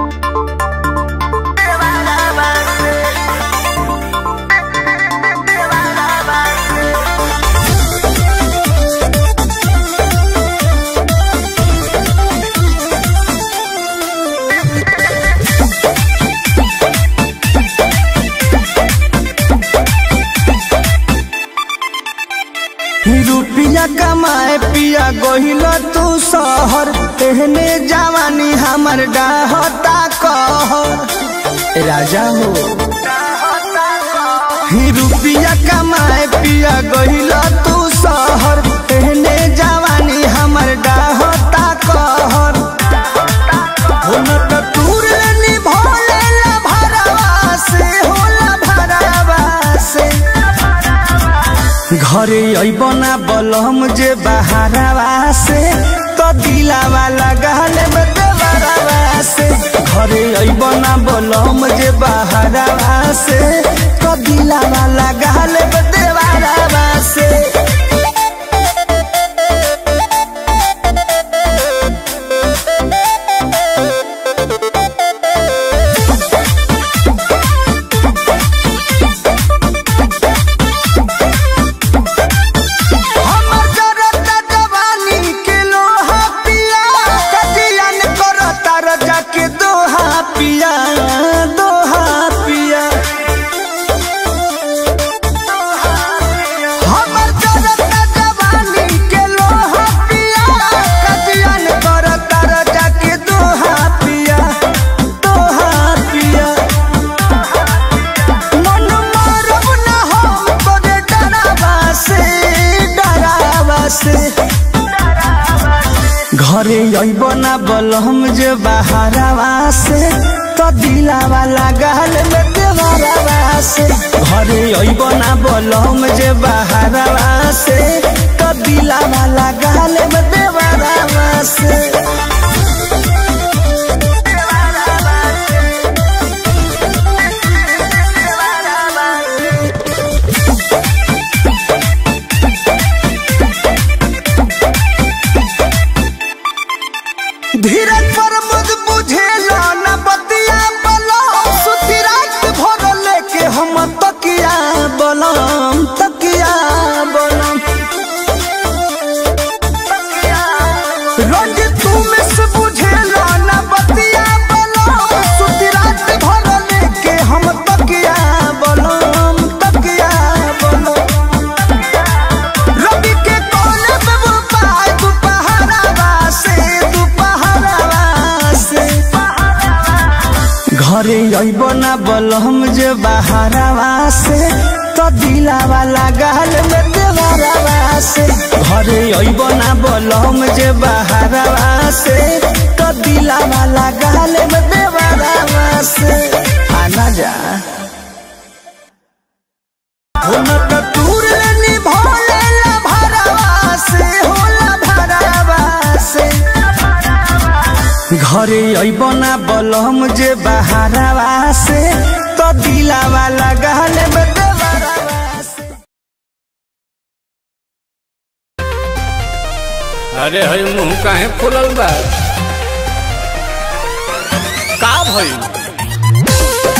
रुपिया कमाए पिया गोहिल तू शहर तेहने जवानी हमर डाहता कहर राजा हो ही रुपिया कमाए पिया गोहिल तू शहर तेहने जवानी हमर डाहता कहर हो न त तूर निभोले ला भरवा से होला भरवा से घरे अबना बलम जे बहारवा से तो दिलावा लगाल देवरवा से घरे अबना बलम जे बहारवा से तो दिलावा लगाल देवरवा से हमर जरता जवानी के लोहा पिया कटियन करता रजा के दोहा पिया दोहा पिया हमर जरता जवानी के लोहा पिया कटियन करता रजा के दोहा पिया दोहा पिया मन मारब ना हम तोरे डरावा से डरावा से घरे अइब ना बलम जे बहारवा से तो दिलावा लगाल में देवरवा से घरे अइब ना बलम जे बहारवा से तो दिलावा लगाल में देवरवा से धीरज पर मुझ बुझेला न बतिया बलम सुती रात भर लेके हम तकिया बलम तकिया बलम रोज तू में से बुझेला न बतिया बलम सुती रात भर लेके हम तकिया बलम तकिया बलम रवि के कोने में वो पाय दुपहरावा से दुपहरावा से घरे अइब ना बलम जे बहारवा से तो दिलावा लगाल में देवरवा से घरे अइब ना बलम जे बहारवा से तो दिलावा लगाल में देवरवा से आना जा हो न त तूर निभोले ला भरवा से होला भरवा से घरे अइब ना बलम जे बहारवा से तो दिलावा लगाल में देवरवा से अरे हई मुंह काहे फुलल बा का भइल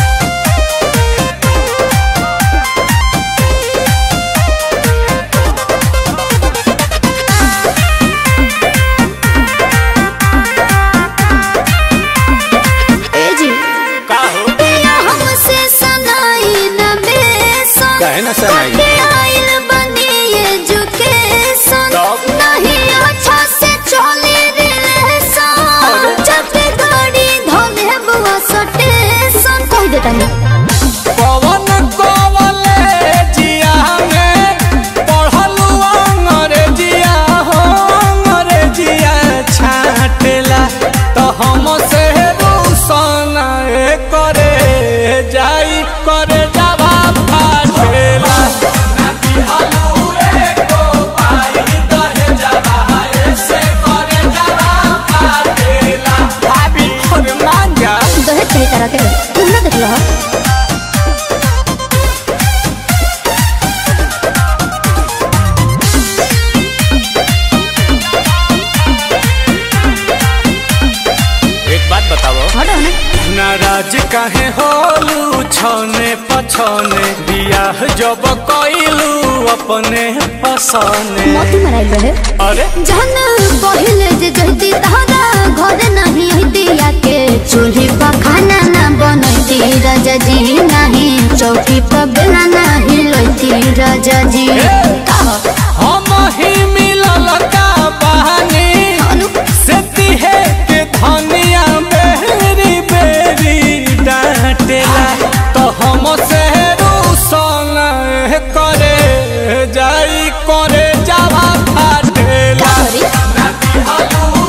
ए जी का हो पिया हमसे सनाई न बेसन काहे न सनाई? कटे आइल बनी एजुकेशन तब? नहीं अच्छा से चले रिलेशन जब पे गाड़ी धोले बुआ सटेशन कह देता नहीं पवन कॉलेजिया में पढ़लू अंग्रेजिया हो अंग्रेजिया छाटेला तो हम से रूसन करे जाई करे जावा फाटेला भाभी और मांगा दहेज कही तरह के तुम ना देख लो एक बात बताओ हटो ना नाराज काहे होलू छने पछने बियाह जब कइलू अपने पसने मोती मराइल रहे अरे जहन पहिले जे जहती तहरा घर नहीं हती के चूल्ही पर खाना ना बनती राजा जी नहीं चौकी पर बेला नहीं लोती राजा जी कहा हम ही मिलल का बहानी अनु से तिहे के धनिया बेरी बेरी डांटेला तो हम से रूसन करे जाई करे जावा फाटेला सॉरी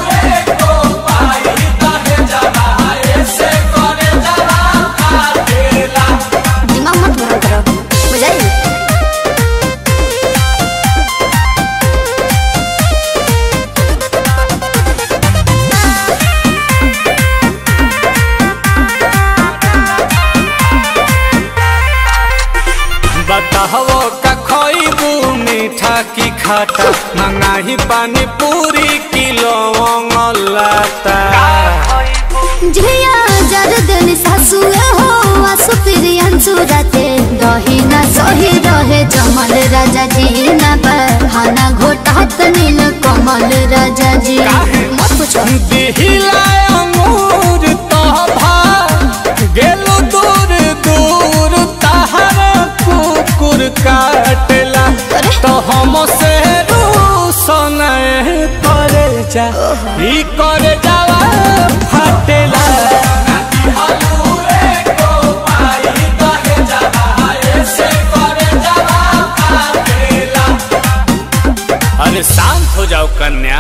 दिमाग मत गरम करो बुझाई बताहो का खइबू मीठा की खाटा मंगाही पानी पूरी किलो लाता झिया जर दिन सासुए हो आसु प्रियंसु राते दही ना सही रहे जमल राजा जी ना बहाना घोटात नील कमल राजा जी मत पूछो दिहिला अंगूर तोभा गेलो दूर दूर तहर कुकुर काटेला अरे। तो हम से रूसन करे जा ई करे जावा फाटेला अरे शांत हो जाओ कन्या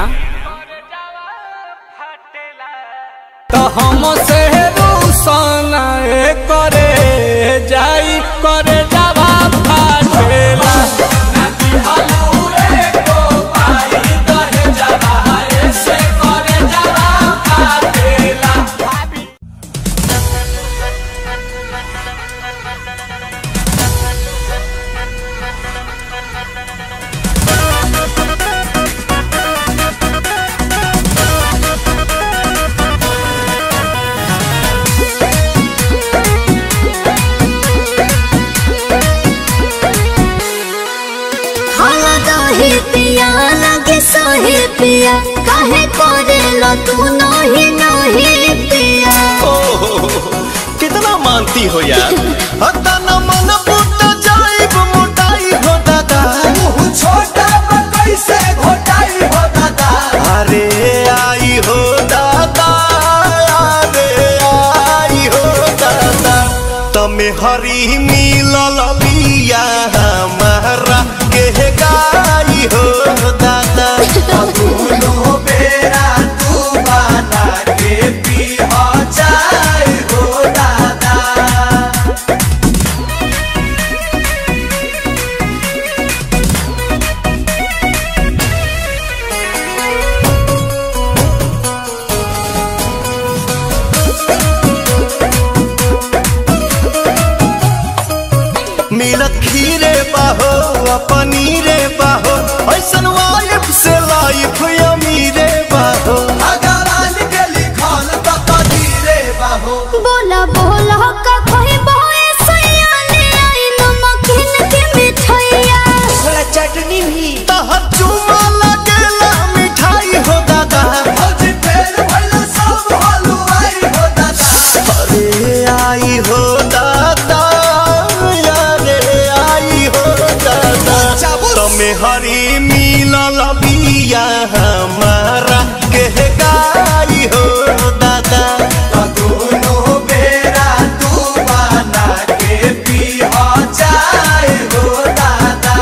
तो हम से रूसन करे जाई करे जावा फाटेला हाला दही पिया लगे सोही पिया काहे करे लो तू नही नही पिया कितना मानती हो यार हता न मन फुट जाइब मोटाई हो दादा छोटा कैसे घोटाई हो दादा अरे आई हो दादा अरे आई हो दादा तमे हरी मिलल बिया हमारा के गाई हो दादा दोनों बेरा तू बना के पी हो जाए हो दादा मिलत खीरे बाहो आ पनीरे बाहो ऐसन वाइफ से लाइफ अमीरे बाहो भगवान के लिखल तो कदीरे बाहो बोला बोला का कोई बोए सैया ले आई नमकीन के मिठाइया थोड़ा चटनी भी तहर चुमा लगेला मिठाई हो दादा भौजी फेर भइल सब हलवाई हो दादा अरे आई हो दादा अरे आई हो दादा तमे हरी मिलल बिया हमारा के गाई हो दादा दोनों बेरा तू बना के पी हो जाए हो दादा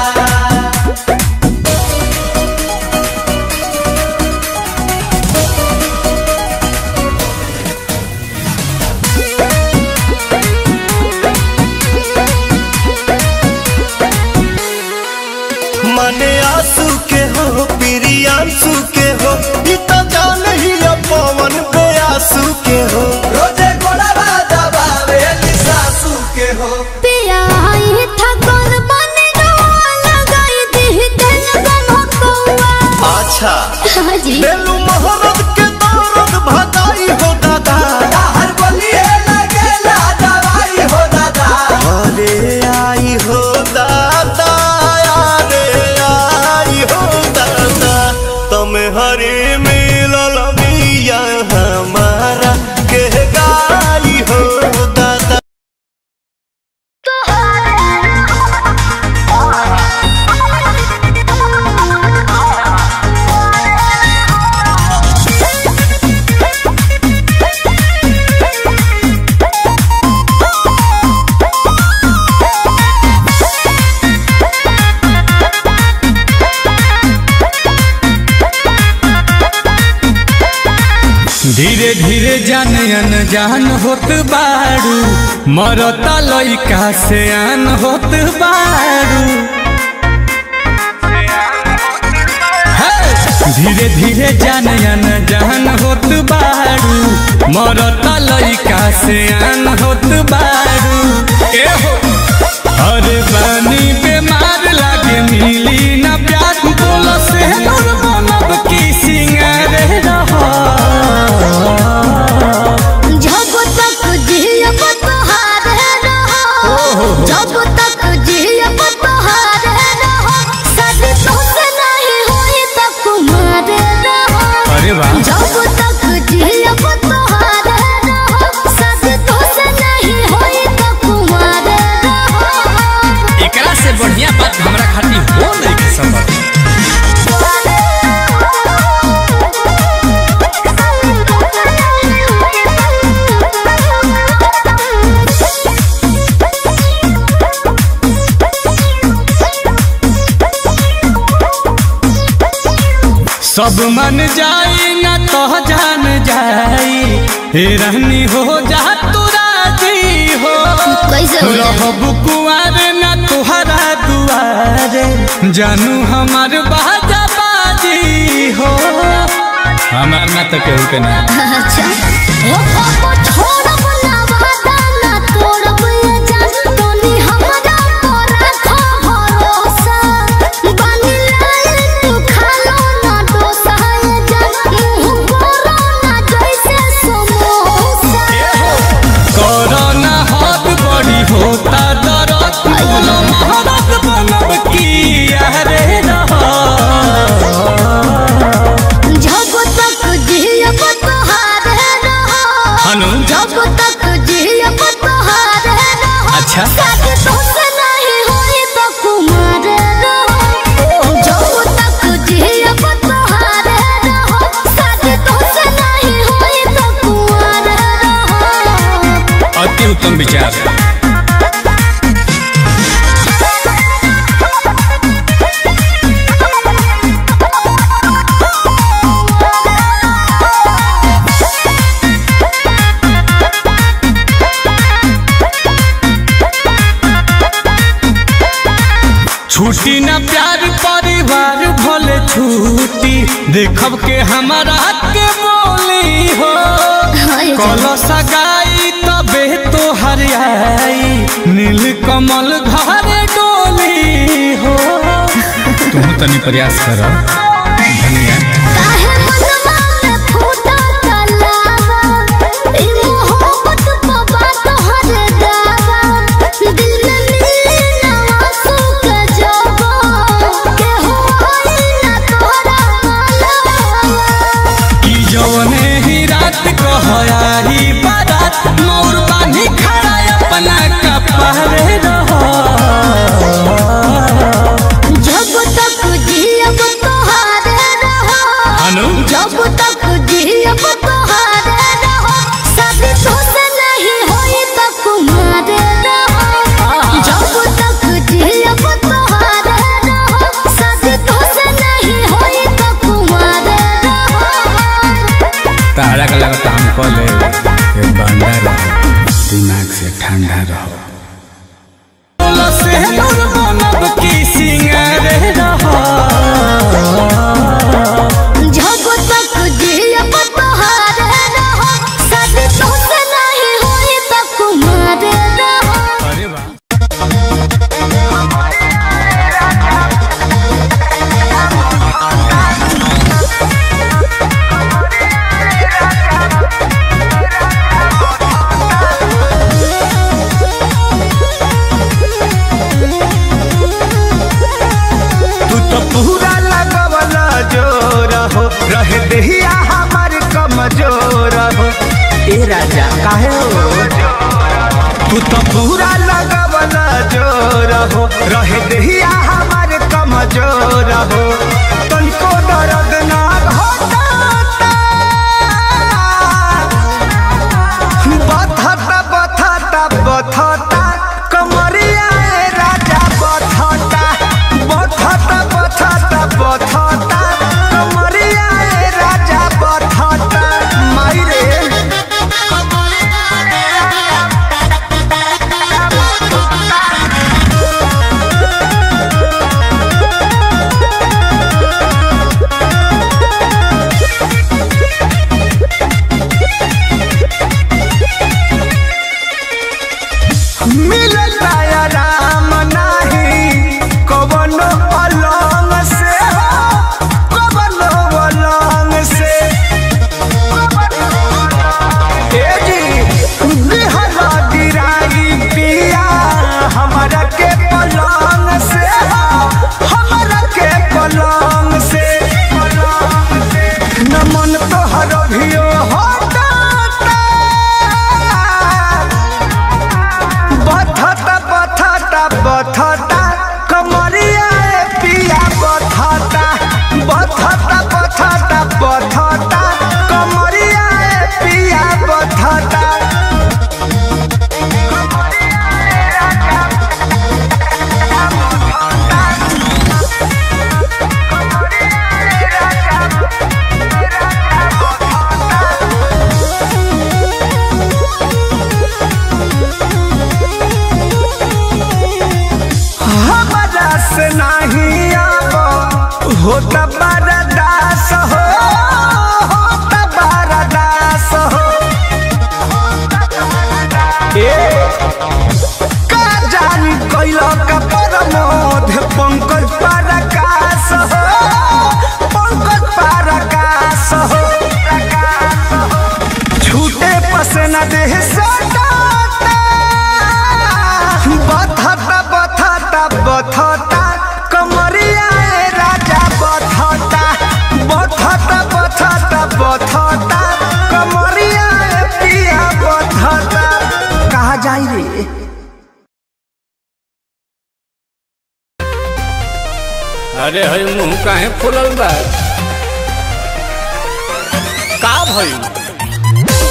मने आंसू के हो प्रियांशु के हो ई तो जान ही अब पवन पे आंसू के हो रोजे गोड़वा दबावे सासू के हो पिया आई था कौन बने रोआ लगाई दी दिल गम कौआ अच्छा हाँ जी बेलू मोहरत के दौरत भगाई हो दादा हर बोलिए लगे धीरे जान अनजान होत बारू मरता लइका से आन होत बारू हे! धीरे धीरे जान अनजान होत बारू मरता लइका से आन होत बारू ए हो अरे बानी बेमार लागे मिली ना प्यार बोलो से दूर बनब की सिंगार रहा जब तक जियब तोहारे रहो जब तक जियब तोहारे रहो शादी तोसे नहीं होई त कुमार रहो अरे वाह जब तक जियब तोहारे रहो शादी तोसे नहीं होई त कुमार रहो एकरा से बढ़िया बात हमरा खातिर हो नहीं के संभव सब मन जाई ना तो जान जाई हे रहनी हो जा तू राजी हो कैसे हो जाए? रहब कुआर ना तुहरा दुआरे जानू हमार बाजा बाजी हो हमार ना तो केहू के ना अच्छा ओ पापा छोड़ब ना वादा ना तोड़ब ये जान तोनी हमरा पर रखो भरोसा बानी लाल तू खालो ना डोसा ये जान मुंह बोलो ना जैसे समोसा कोरोना हाथ बड़ी होता दरद बोलो महारत बनब की यारे रहा जब तक जियब तोहारे रहो हनु जब तक जियब तोहारे रहो अच्छा शादी तोसे नहीं होई तो कुमार रहो जब तक जियब तोहारे रहो शादी तोसे नहीं होई तो कुमार रहो अति उत्तम विचार छुट्टी न प्यार परिवार भले छुट्टी देखब के हमारा के बोली हो हाय कल सगाई तबे तो हरियाई नील कमल घरे डोली हो तुम तनी प्रयास कर धनिया काहे मनवा में फूटा तलावा ई मोहब्बत बाबा तोहर दावा दिल में मिले ना आंसू के जवा के होई ना तोरा मालवा कि जौने ही रात कहयारी बारात मोर बानी खड़ा अपना कपड़े रहो जब तक जियब तोहारे रहो हनु जब तक जियब तोहारे रहो शादी तोसे नहीं होई त कुमार रहो जब तक जियब तोहारे रहो शादी तोसे नहीं होई त कुमार रहो तारा का लगता हम कह ले ये बंदा रहो दिमाग से ठंडा रहो से नूर बनब की सिंगार रहो जब तक जियब तोहारे रहो शादी तोसे नहीं होई त कुमार रहो अरे वाह तू तो पूरा लगवला जोर हो रह दहिया हमार कमजोर हो ए राजा काहे हो तू तो पूरा लगवला जोर हो रह दहिया हमार कमजोर हो तनिको दर्द ना होता बथता बथता बथता कमरिया ए राजा बथता बथता बथता बथता कमरिया ए राजा बथता माई रे होता बरदास हो होता बरदास हो ए का जानी कैला का परमोध पंकज परकाश हो पंकज परकाश हो छूटे पसना देह सटाता बथता बथता बथता कमरिया ए राजा बथता बथता बथता बथता कमरिया ए पिया बथता कहा जाई रे अरे हई मुंह काहे फुलल बा का भइल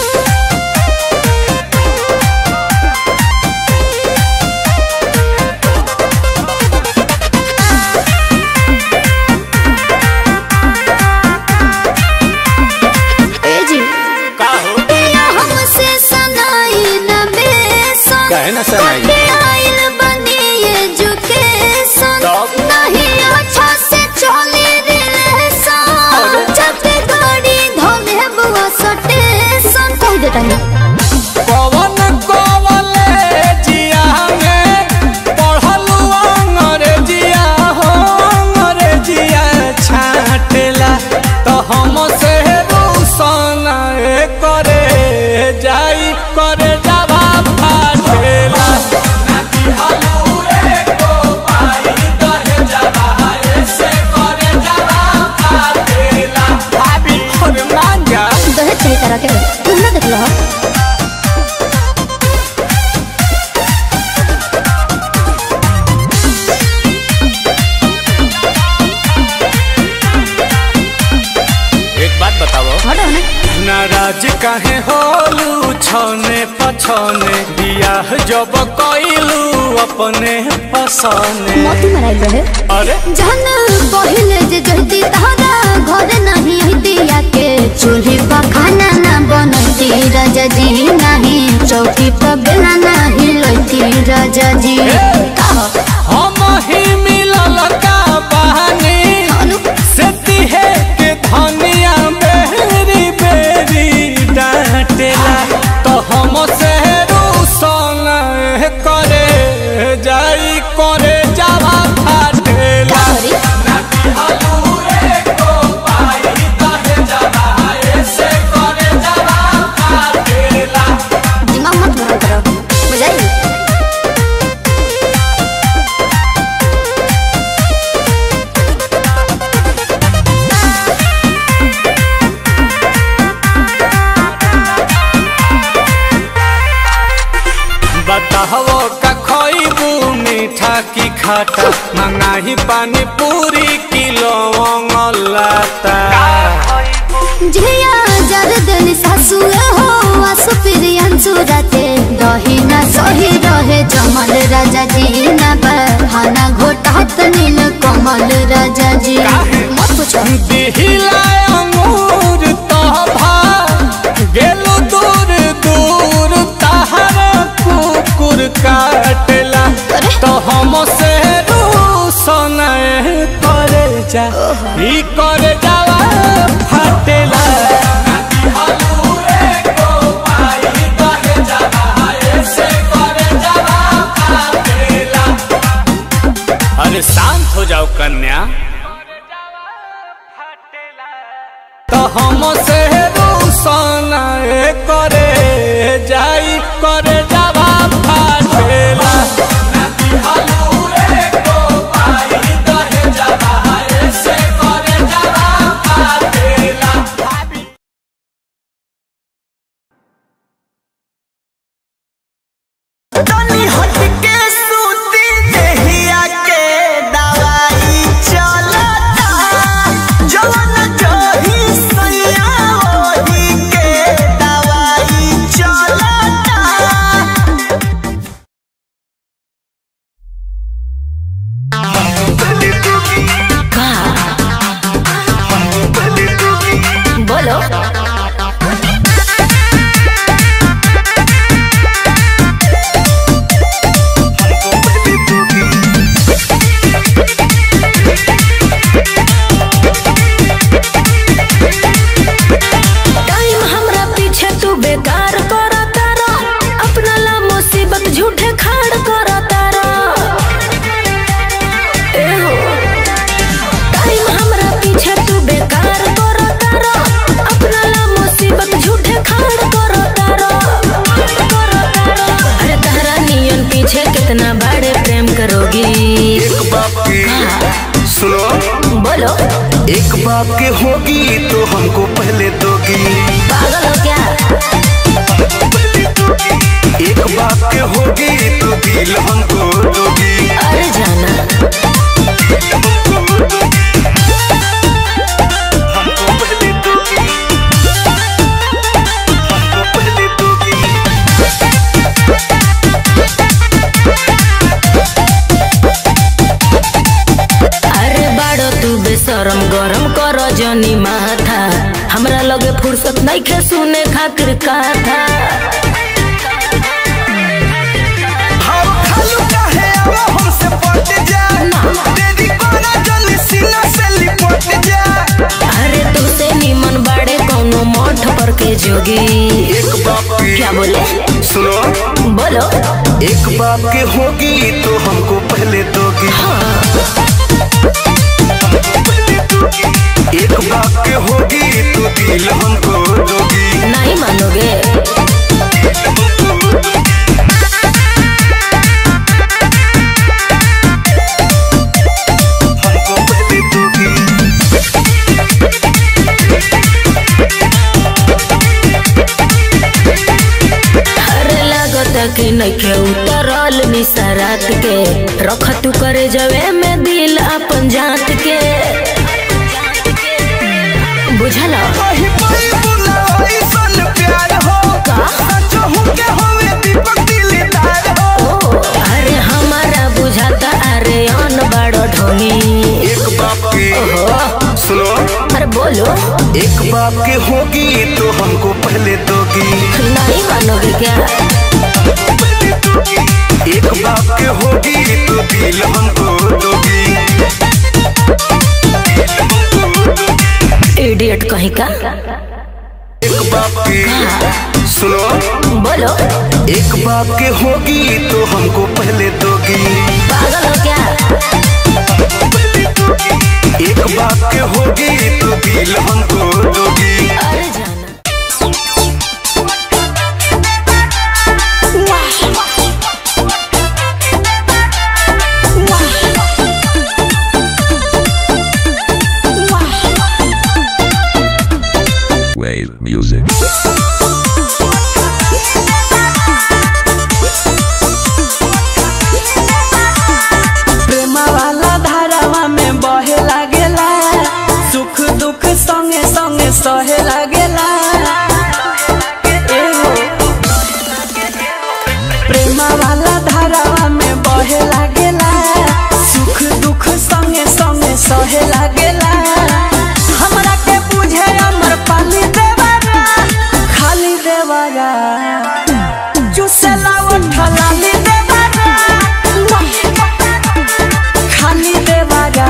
ए जी का हो पिया हमसे सनाई न बेसन काहे ना सनाई? कटे आइल बनी एजुकेशन तब? नहीं अच्छा से चले रिलेशन जब गाड़ी धोले बुआ सटेशन कह देता है पवन कॉलेजिया में पढ़लू अंग्रेजिया हो अंग्रेजिया छाटेला तो हम से रूसन करे जाई करे जावा फाटेला भाभी और मांगा दहेज सही तरह के तुम ना देख लो एक बात बताओ हटो ना नाराज काहे होलू छने पछने बियाह जब कइलू अपने पसने मोती मराइल रहे अरे जहन पहिले जे जहती तहरा घर नहीं हतिया के चूल्ही पर खाना ना बनती राजा जी नहीं चौकी पर बेला नहीं लती राजा जी हम ही मिलल का बहानी से तिहे के धनिया बेरी बेरी डांटेला तो हम से रूसन करे जाई करे जावा फाटेला दिमाग मत भरा करो बुझाई बताहो का खइबू मीठा की खाटा मंगाही पानी पूरी किलो लाता झिया जर दिल सासु हो आसु प्रियंसु राते दही ना सही रहे जमल राजा जी ना बहाना घोटात नील कमल राजा जी मत पूछो दिहिला अंगूर तभा गेलो दूर दूर तहर कुकुर काटेला अरे। तो हम से रूसन करे जा ई करे जावा फाटेला अरे शांत हो जाओ कन्या तो हम से रूसन करे जाई करे जावा फाटेला तनी हटके सूती देहिया के दवाई चलता जवन जही सैया ओही के दवाई चलता बेकार कर तारा अपना ला मुसीबत झूठे खाड़ कर तारा ए हो टाइम हमरा पीछे तू बेकार कर तारा अपना ला मुसीबत झूठे खाड़ कर तारा अरे तारा नियन पीछे कितना बड़े प्रेम करोगी एक बाप की सुनो बोलो एक बाप के होगी तो हमको पहले दोगी पागल हो क्या एक बाप के होगी तो दिल हमको दोगी अरे जाना हमको पहले दोगी हमको पहले दोगी अरे बाड़ो तू बेशरम गरम कर जनी माथा हमरा लगे फुर्सत नहीं खे सुने खातिर कथा हम खालू काहे आवा हमसे पट जा तेरी कोना जल्दी सीना से लिपट जा अरे तुझसे निमन बाड़े कौनो मठ पर के जोगी एक बाप की क्या बोले सुनो बोलो एक बाप के होगी तो हमको पहले दोगी एक बाप के होगी तो दिल हमको दोगी नहीं मानोगे हमको पहले दोगी अरे लागता कि नइखे उतरल निसरात के रख तू करे जवे में दिल अपन जात के बुझल वही पाई बुलाई सन प्यार हो सचो हूँ के होवे दीपक दिलदार हो ओ अरे हमारा बुझाता अरे अन बड़ो ढोनी एक बाप की ओहो सुनो अरे बोलो एक बाप के होगी तो हमको पहले दोगी नहीं मानोगे क्या एक बाप के होगी तो दिल हमको दोगी इडियट कहीं का एक बाप की सुनो बोलो एक बाप के होगी तो हमको पहले दोगी पागल हो क्या एक बाप के होगी तो दिल हमको दोगी अरे जाना Wave music. प्रेमा वाला धारावा में बहे लागेला सुख दुख संगे संगे सहे लागेला एहो। प्रेमा वाला धारावा में बहे लागेला सुख दुख संगे संगे सहे लागेला हमरा के बुझे अमर पाली देवारा खाली देवारा चुसेला उठलाली देवारा खाली देवारा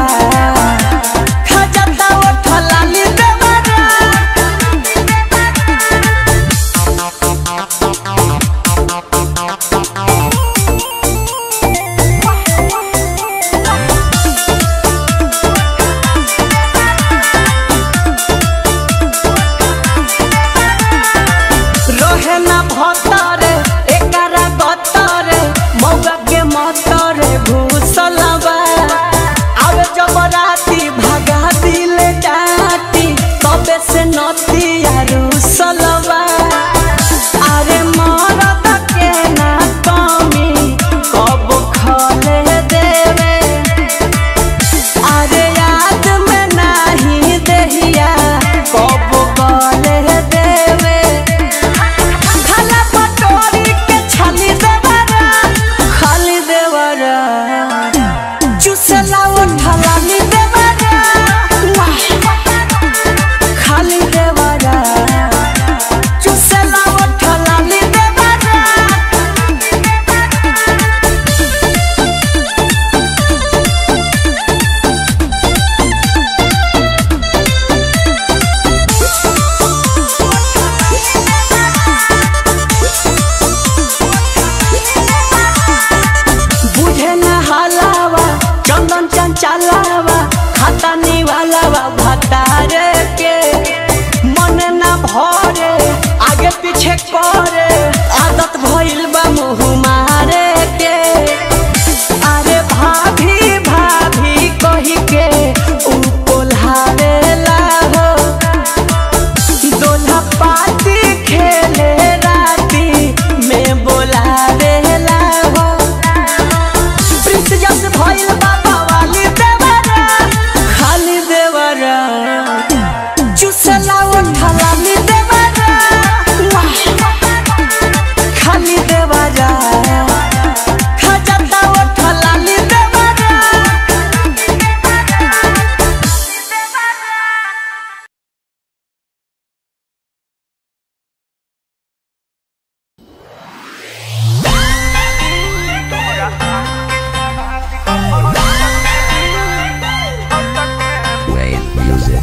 खजता उठलाली देवारा रहे ना भतरे एकरा गतरे चलावा खाता निवालावा भतारे के मन ना भरे आगे पीछे करे आदत भइल बा मुँह मारे के अरे भाभी भाभी कही के ऊ कोल्हावेला हो दोल्हा पाती खेले राती में बोलावेला हो प्रिंस जस भइल बाबा वाली देवरा खाली देवरा चुसला उठला नी देवरा खाली देवरा खजता उठला नी देवरा Wave music.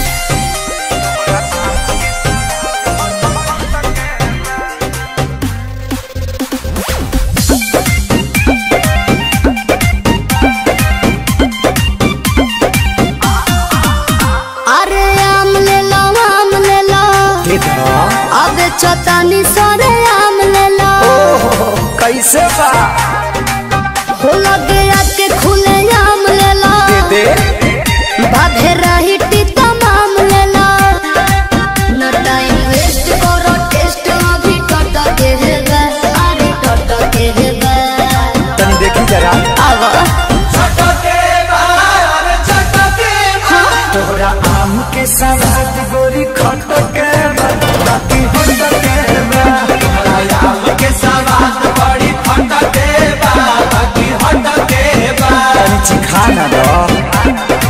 अरे आम ले लो आम ले लो अब चतानी सरे आम ले लो कैसे बा हो लगे आके खुले आम ले लो दे बाधे रही टीता माम ले लो न टाइम वेस्ट करो टेस्ट अभी टट के है गा अरे टट के है गा तनी देखी जरा आवा छटके बार छटके तोहरा आम के सवाद गोरी खट के बा, बाकी होट के बा। आम के सवाद बड़ी फटके बा बाकी हटके बा तनी चिखा ना दो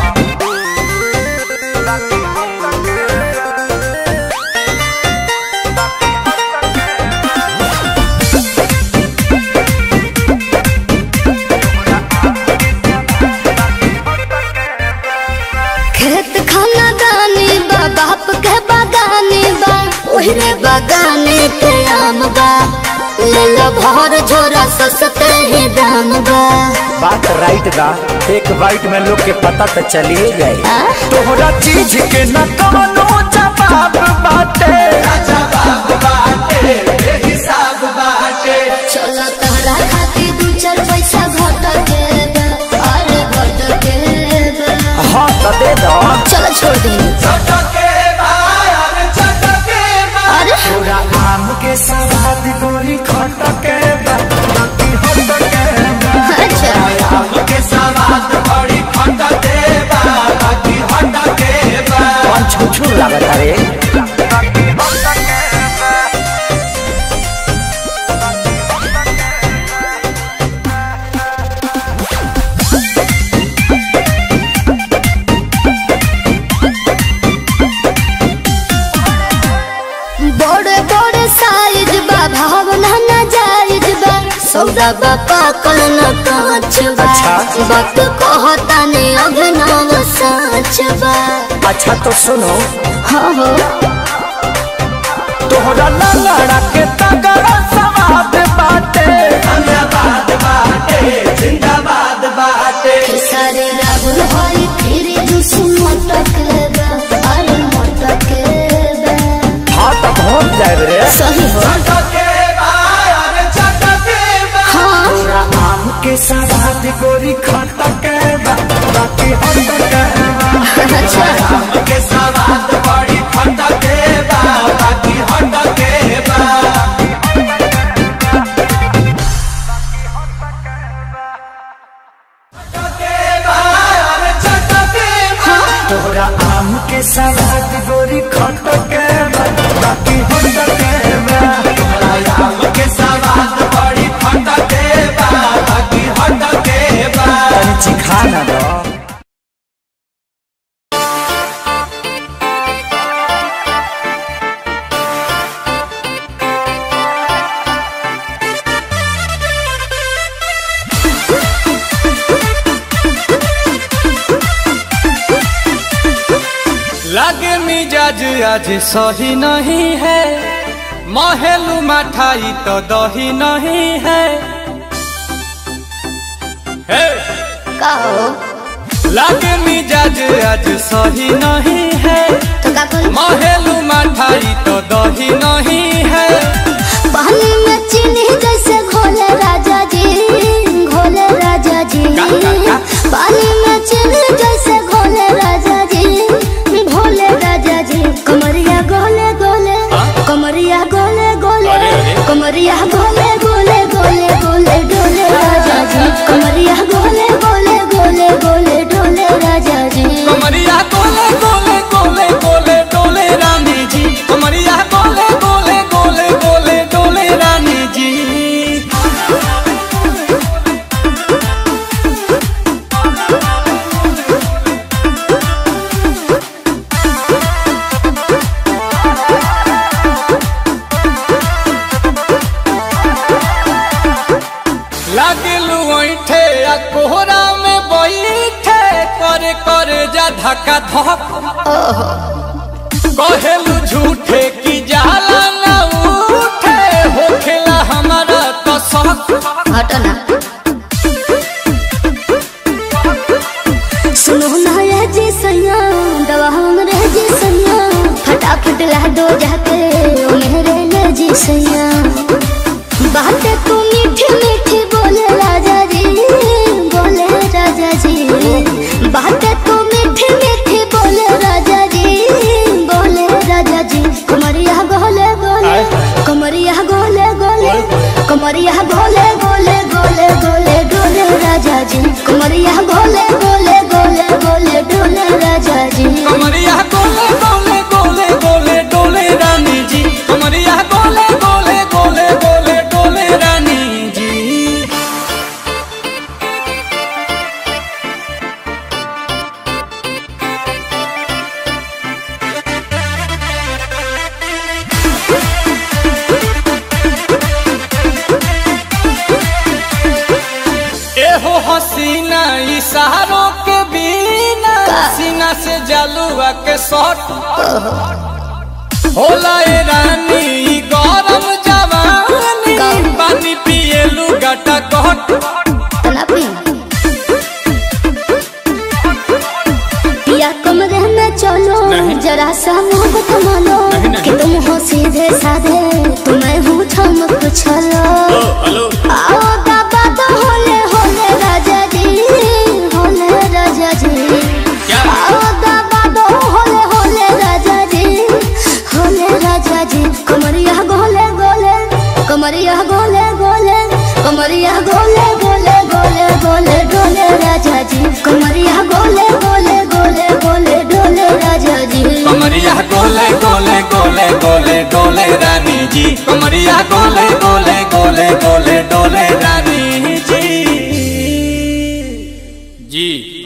खेत खाना दानी बा बाप के बागानी बा ओहरे बागाने के आम बा ले लो भर झोरा सस्ते ही दाम बा बात राइट बा एक बाइट में लोग के पता तो चलिए गए आ? तोहरा चीज के न कवनो जवाब बाटे जवाब बाटे हिसाब बाटे चलो तहरा खातिर दू चार पैसा घट के बा अरे घट के बा हाँ तो दे दो चलो छोड़ दे छटके बार छटके बा अरे तोरा आम के सवाद गोरी खट के बा, बाकी होट के बा। अच्छा आम के सवाद बड़ी फटके बा बाकी हटके बा कौन छुछू लागत रे बड़े बड़े साइज बा भावना न जायज बा सौदा बा पाकल न कांच बा अच्छा। वक्त कहता ने अभिनव साच बा अच्छा तो सुनो हाँ हो तोहरा लंगड़ा के तगड़ा सवाद बाटे जिंदाबाद बाटे जिंदाबाद बाटे सारे राहुल हरी फिर जुस मटक बा अरे मटक बा हाँ तो पहुँच जाए रे सही हो छटके बार छटके बा हाँ तोरा आम के सवाद गोरी खट के बा, बाकी होट के बा। अच्छा आम के सवाद बड़ी फटके बा बाकी हटके बा छटके बार छटके बा तोहरा आम के सवाद गोरी खट के बा, बाकी होट के बा। आम के सवाद बड़ी फटके बा बाकी हटके बा तनी चिखा ना दो लागे मिजाज आज सही नहीं है महलू मठाई तो दही नहीं है हे! का हो लागे मिजाज आज सही नहीं है तो का करी महेलू मठाई तो दही नहीं है पानी में चीनी जैसे घोले राजा जी घोले राजा जी का, का, का? पानी में चीनी जैसे घोले राजा जी घोले राजा जी कमरिया गोले गोले कमरिया गोले गोले अरे, अरे। कमरिया गोले गोले गोले गोले डोले राजा जी कमरिया गोले गोले गोले गोले डोले राजा जी कमरिया गोले गोले गोले गोले डोले रानी जी कमरिया गोले गोले गोले गोले डोले रानी जी लागलू ऐठे आ कोहरा में बैठे करे करे जा धक्का धक कहेलू झूठे की जाला ना उठे होखेला हमारा तो शक हटो ना सुनो ना ये जी सैया दवा हमरे जी सैया फटाफट ला दो जाके ओ मेरे ले जी सैया बातें तू मीठी मीठी बोले राजा जी बोले राजा जी बातें तू मीठी मीठी बोले राजा जी बोले राजा जी कमरिया गोले गोले कमरिया गोले गोले कमरिया गोले गोले गोले गोले डोले राजा जी कमरिया गोले गोले गोले गोले डोले राजा जी कमरिया गोले गोले गोले गोले डोले रानी जी कमरिया गोले गोले गोले गोले डोले रानी जी एहो हसीना इशारों के बिना सीना से जलुआ के शॉट होला ए रानी ई गरम जवानी पानी पिए लुगाटा कट तलापी या कमरे में चलो जरा सा मोहब्बत मानो कि तुम हो सीधे साधे तुम्हें हूँ ठमक छलो आओ बाबा तो होले होले राजा जी होले राजा जी आओ बाबा तो होले होले राजा जी होले राजा जी कमरिया गोले गोले कमरिया गोले गोले कमरिया गोले गोले गोले गोले डोले राजा जी कमरिया गोले गोले गोले गोले डोले राजा जी कमरिया गोले गोले गोले गोले डोले रानी जी कमरिया गोले गोले गोले गोले डोले रानी जी जी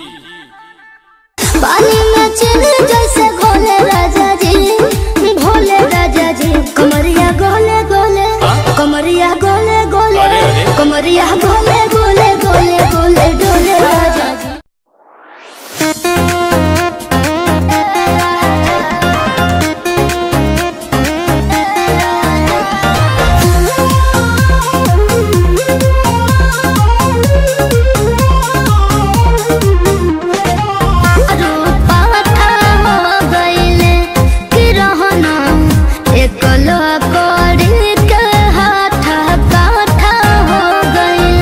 पानी में चीनी जैसे घोले राजा जी भोले राजा जी कमरिया गोले गोले कमरिया गोले गोले अरे, अरे। कमरिया गोले गोले गोले गोले डोले राजा जी रूपा था हो गइले कि रहना एकलो कोड़ी के हाथ काथा हो गइले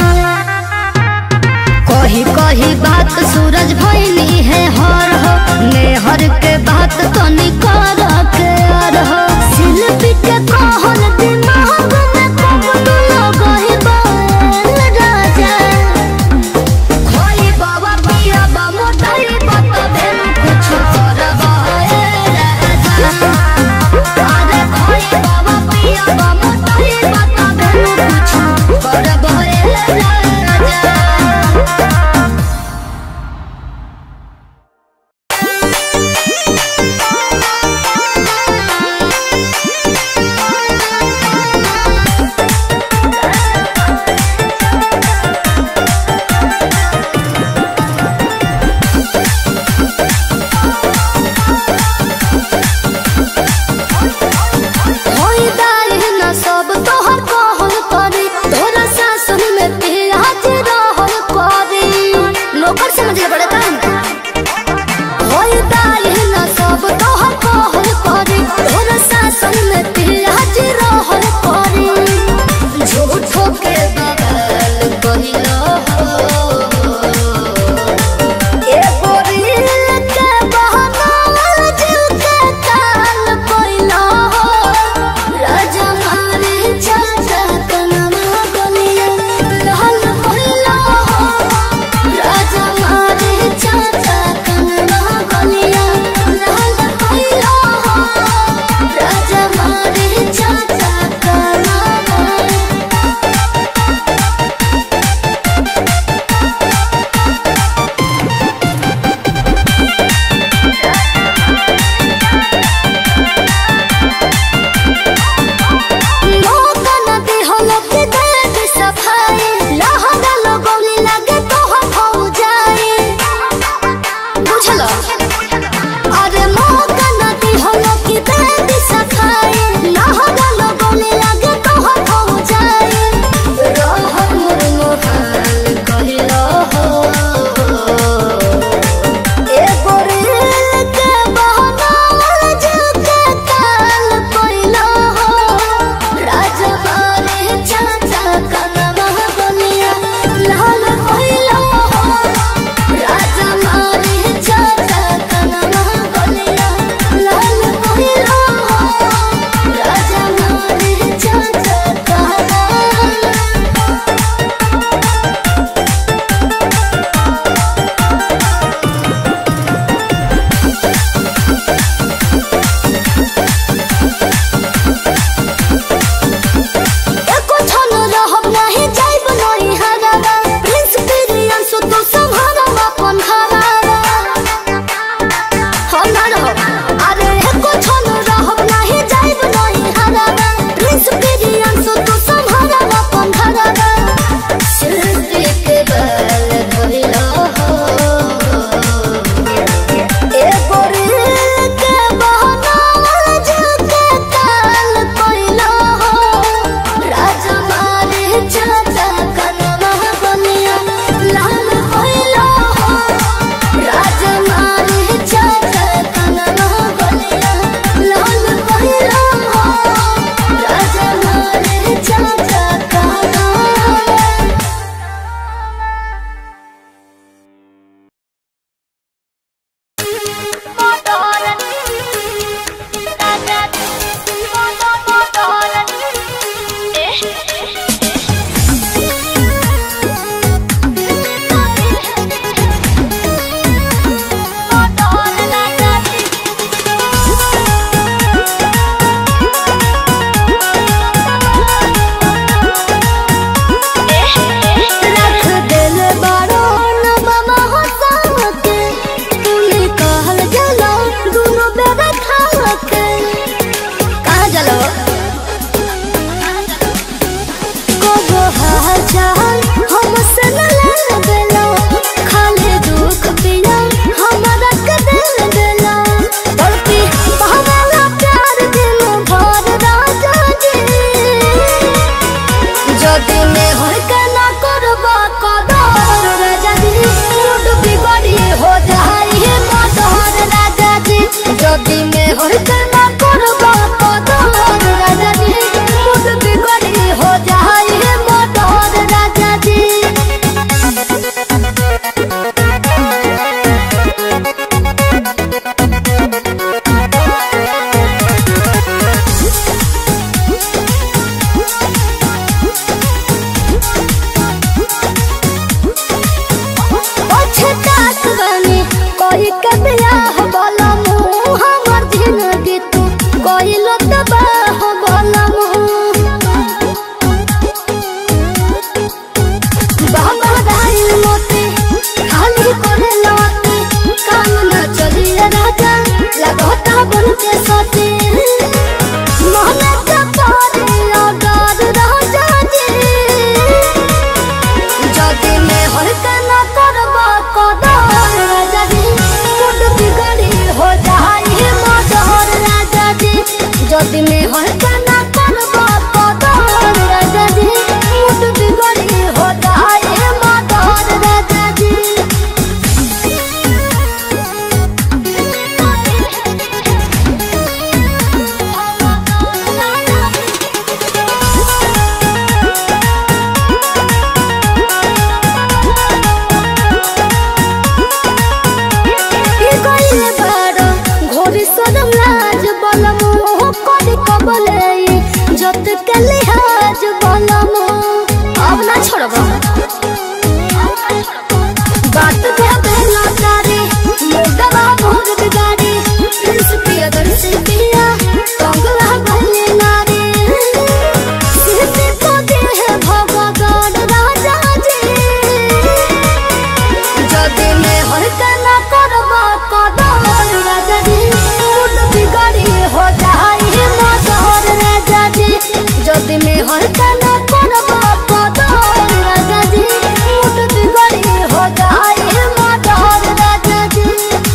हर कना करबा कदर राजा जी मुट बिगड़ी हो जाए मदर राजा जी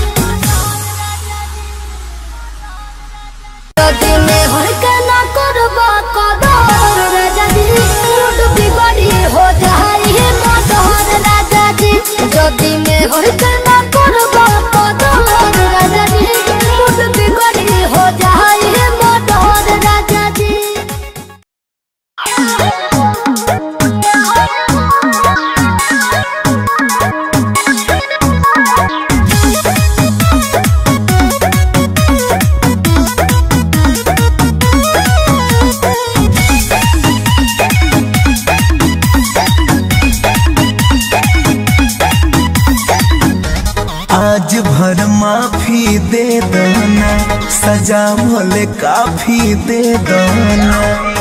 যদি মে হর কেনা করবা কদর রাজা জি মুড বিগড়ি হো যাই হে মদর রাজা জি যদি মে হর কেনা করবা কদর রাজা জি মুড বিগড়ি হো যাই হে মদর রাজা জি आज भर माफी दे दना सजा भले काफी दे दना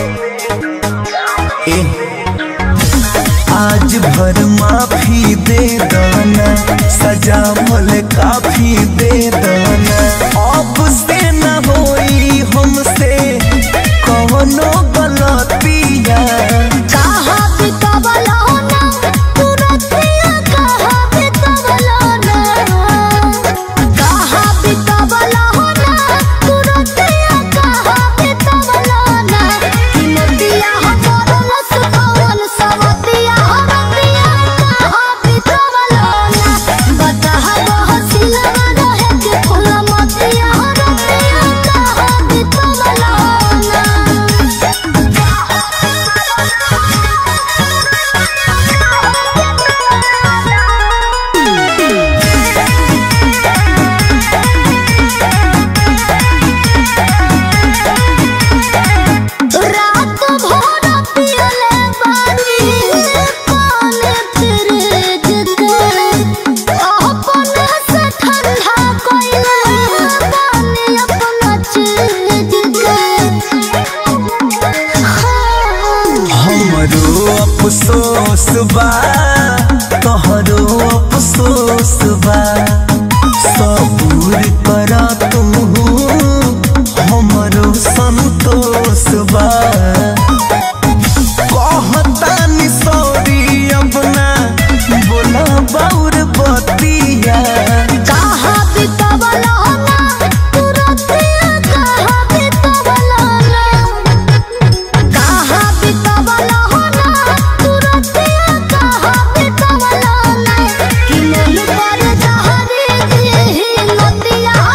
ए आज भर माफी दे दना सजा भले काफी दे दना अब से न होई हमसे कौनो गलतिया कहा बितवलो ना तुरतिया कहा बितवलो ना कहा बितवलो ना तुरतिया कहा बितवलो ना कि नदिया हमर सुकवन सवतिया हमतिया कहा बितवलो ना बता हसिला रहे के फूल मतिया हमतिया कहा बितवलो ना रात भर पियले पानी पानी फ्रिज के अपने से ठंडा कोइले पानी अपना चीज के हमरो अफसोस बा तोहरो अफसोस बा सबूर कर तू हमरो संतोष बा कहतानी सॉरी अपना बोला बाउर बतिया कहा बितवलो ना तुरतिया कहा बितवलो ना कहा बितवलो ना तुरतिया कहा बितवलो ना कि मन पर जहरी दी नदिया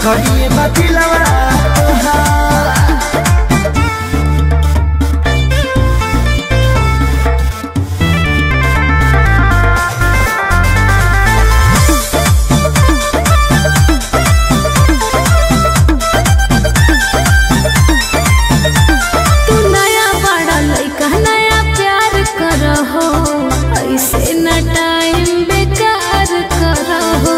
करिए बतिलवा तू नया बड़ा लइका नया प्यार करहो ऐसे न टाइम बेकार करहो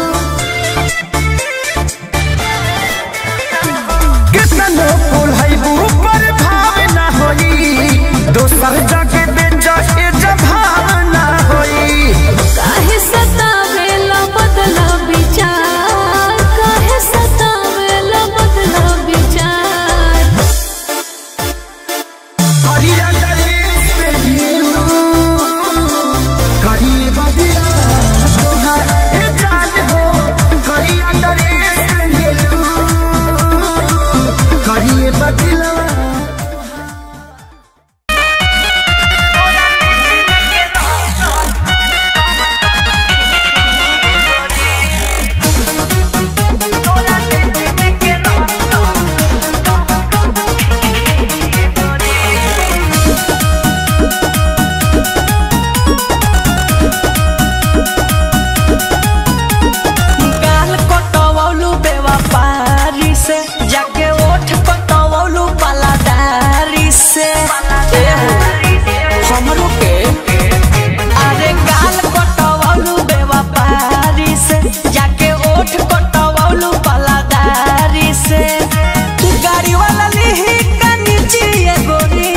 कितनो फूल है ऊपर भाव ना होई दोसर जगह बेचा के जभाव ना होई काहे सतावेला बदला विचार काहे सतावेला बदला विचार करिया गणेश पे ढेरू, करिए बदिया तोहार ए जान हो, करिया गणेश पे ढेरू, करिए बदिलवा गाल कटवलू बेवफारी से जाके ओठ कटवलू पलादारी से ए हो, हमरो के अरे गाल कटवलू बेवफारी से जाके ओठ कटवलू पलादारी से तू गाड़ी वाला लिही का नीचे ये गोरी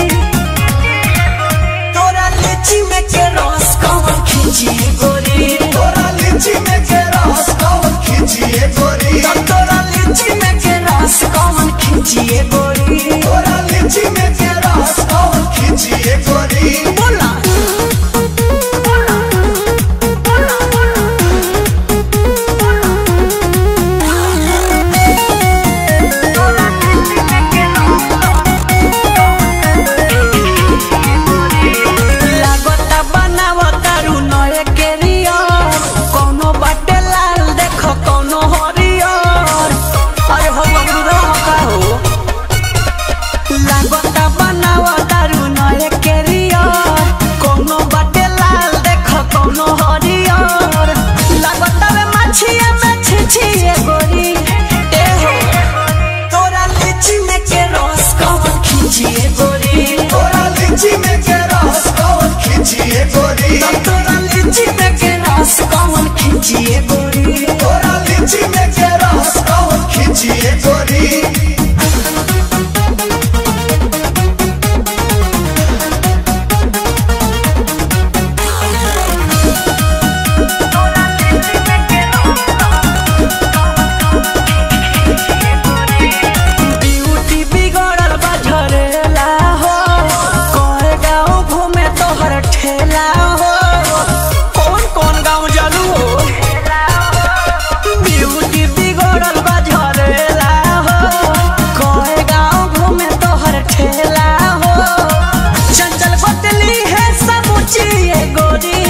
तोरा लीची में के रस कौन खींची गोरी तोरा लीची में के रस कौन खींचिए गोरी तोरा लीची में के रस कौन खींचिए गोरी तोरा लीची में के रस कौन खींचिए गोरी बोला लागता बनावता रू नए केरियर कोनो बाटे लाल देखो कोनो हरियर अरे हो बबरू रो का हो लागता बनावता रू नए केरियर कोनो बाटे लाल देखो कोनो हरियर लागता वे मछिया में छिछिए गोरी ए हो तोरा लीची में के रस कौन खींचिए गोरी तोरा लीची में के रस कौन खींचिए गोरी तोरा लीची में के रस कौन खींचिए गोरी तोरा लीची में के रस कौन खींचिए गोरी ब्यूटी बिगड़ल बा झरेला हो कोए गाँव घूमे तोहर ठेला हो कौन कौन गाँव जलू हो ब्यूटी बिगड़ल बा झरेला हो कोए गाँव घूमे तोहर ठेला हो चंचल बतली है समूची ये गोरी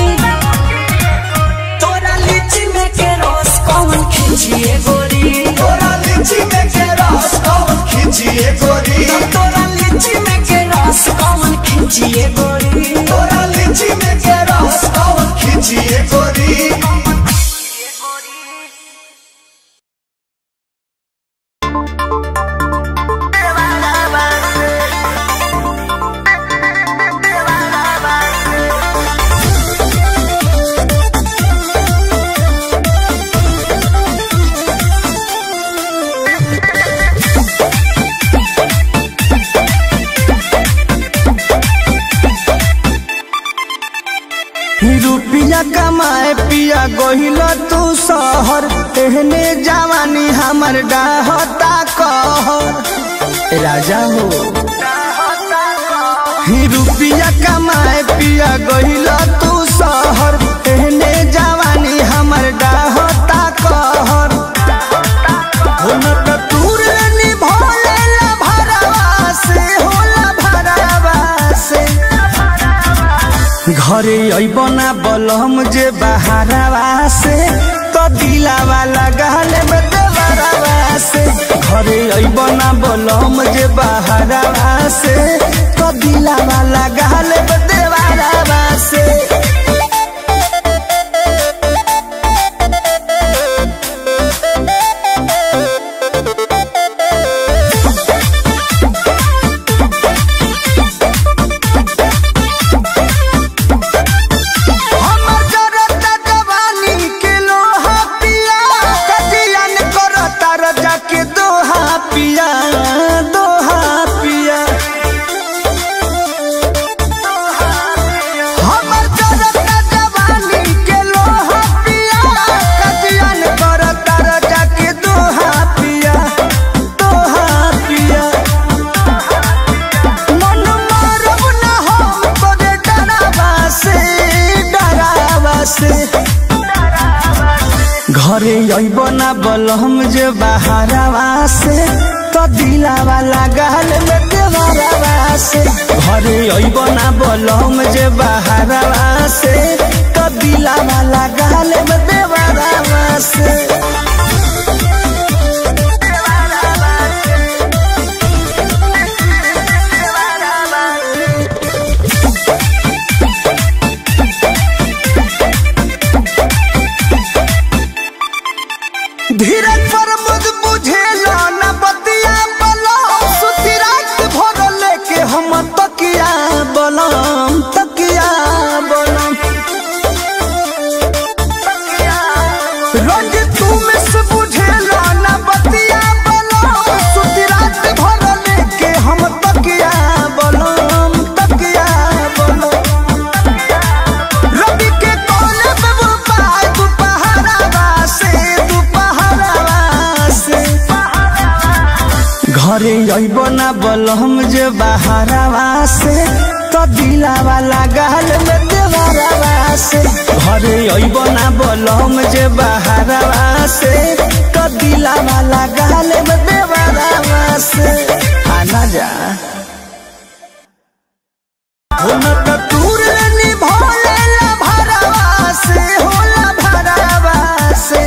तोरा लीची में के रस कौन खींचिए गोरी तोरा लीची में के रस कौन खींचिए गोरी तोरा लीची में के रस कौन खींचिए गोरी तोरा लीची में के रस कौन खींचिए गोरी रुपिया कमाए पिया गहिल तू शहर एहने जवानी हमर डाहता कहर राजा हो ही रुपिया कमाए पिया गहिल तू शहर एहने जवानी हमर डाहता कहर हो न त तूर निभोले ला भरवा से होला भरवा से घरे अबना बलम जे बहारवा से तो दिलावा लगाले में देवरवा से घरे अबना बोलम जे बहरावा से तो दिलावा लगाल देवारावा से हमर जरता जवानी के लोहा पिया कजियन करता रजा के दोहा पिया दोहा पिया हमर जरता जवानी के लोहा पिया कजियन करता रजा के दोहा पिया दोहा पिया मन मारब ना हम तोरे डरावा से डरावा से घरे अइब ना बलम जे बहारावा से तो दिलावा लगाल में देवरावा से घरे अइब ना बलम जे बहारावा से तो दिलावा लगाल में देवरावा से धीरज पर मुझ बुझेला न बतिया बलो सुती रात भर लेके हम तकिया बलम तकिया बलम रंग तुम से बुझेला न बतिया बलो सुती रात भर लेके हम तकिया बलम तकिया बलम रवि के कोने पे वो पाय दुपहरावा से दुपहरावा से घरे अइब ना बलम जे बहारावा से तो दिलावा लगाल में देवरावा से घरे अइब ना बलम जे बहारावा से तो दिलावा लगाल में देवरावा से आना जा हुनक दूर निभोले ला भरावा से होला भरावा से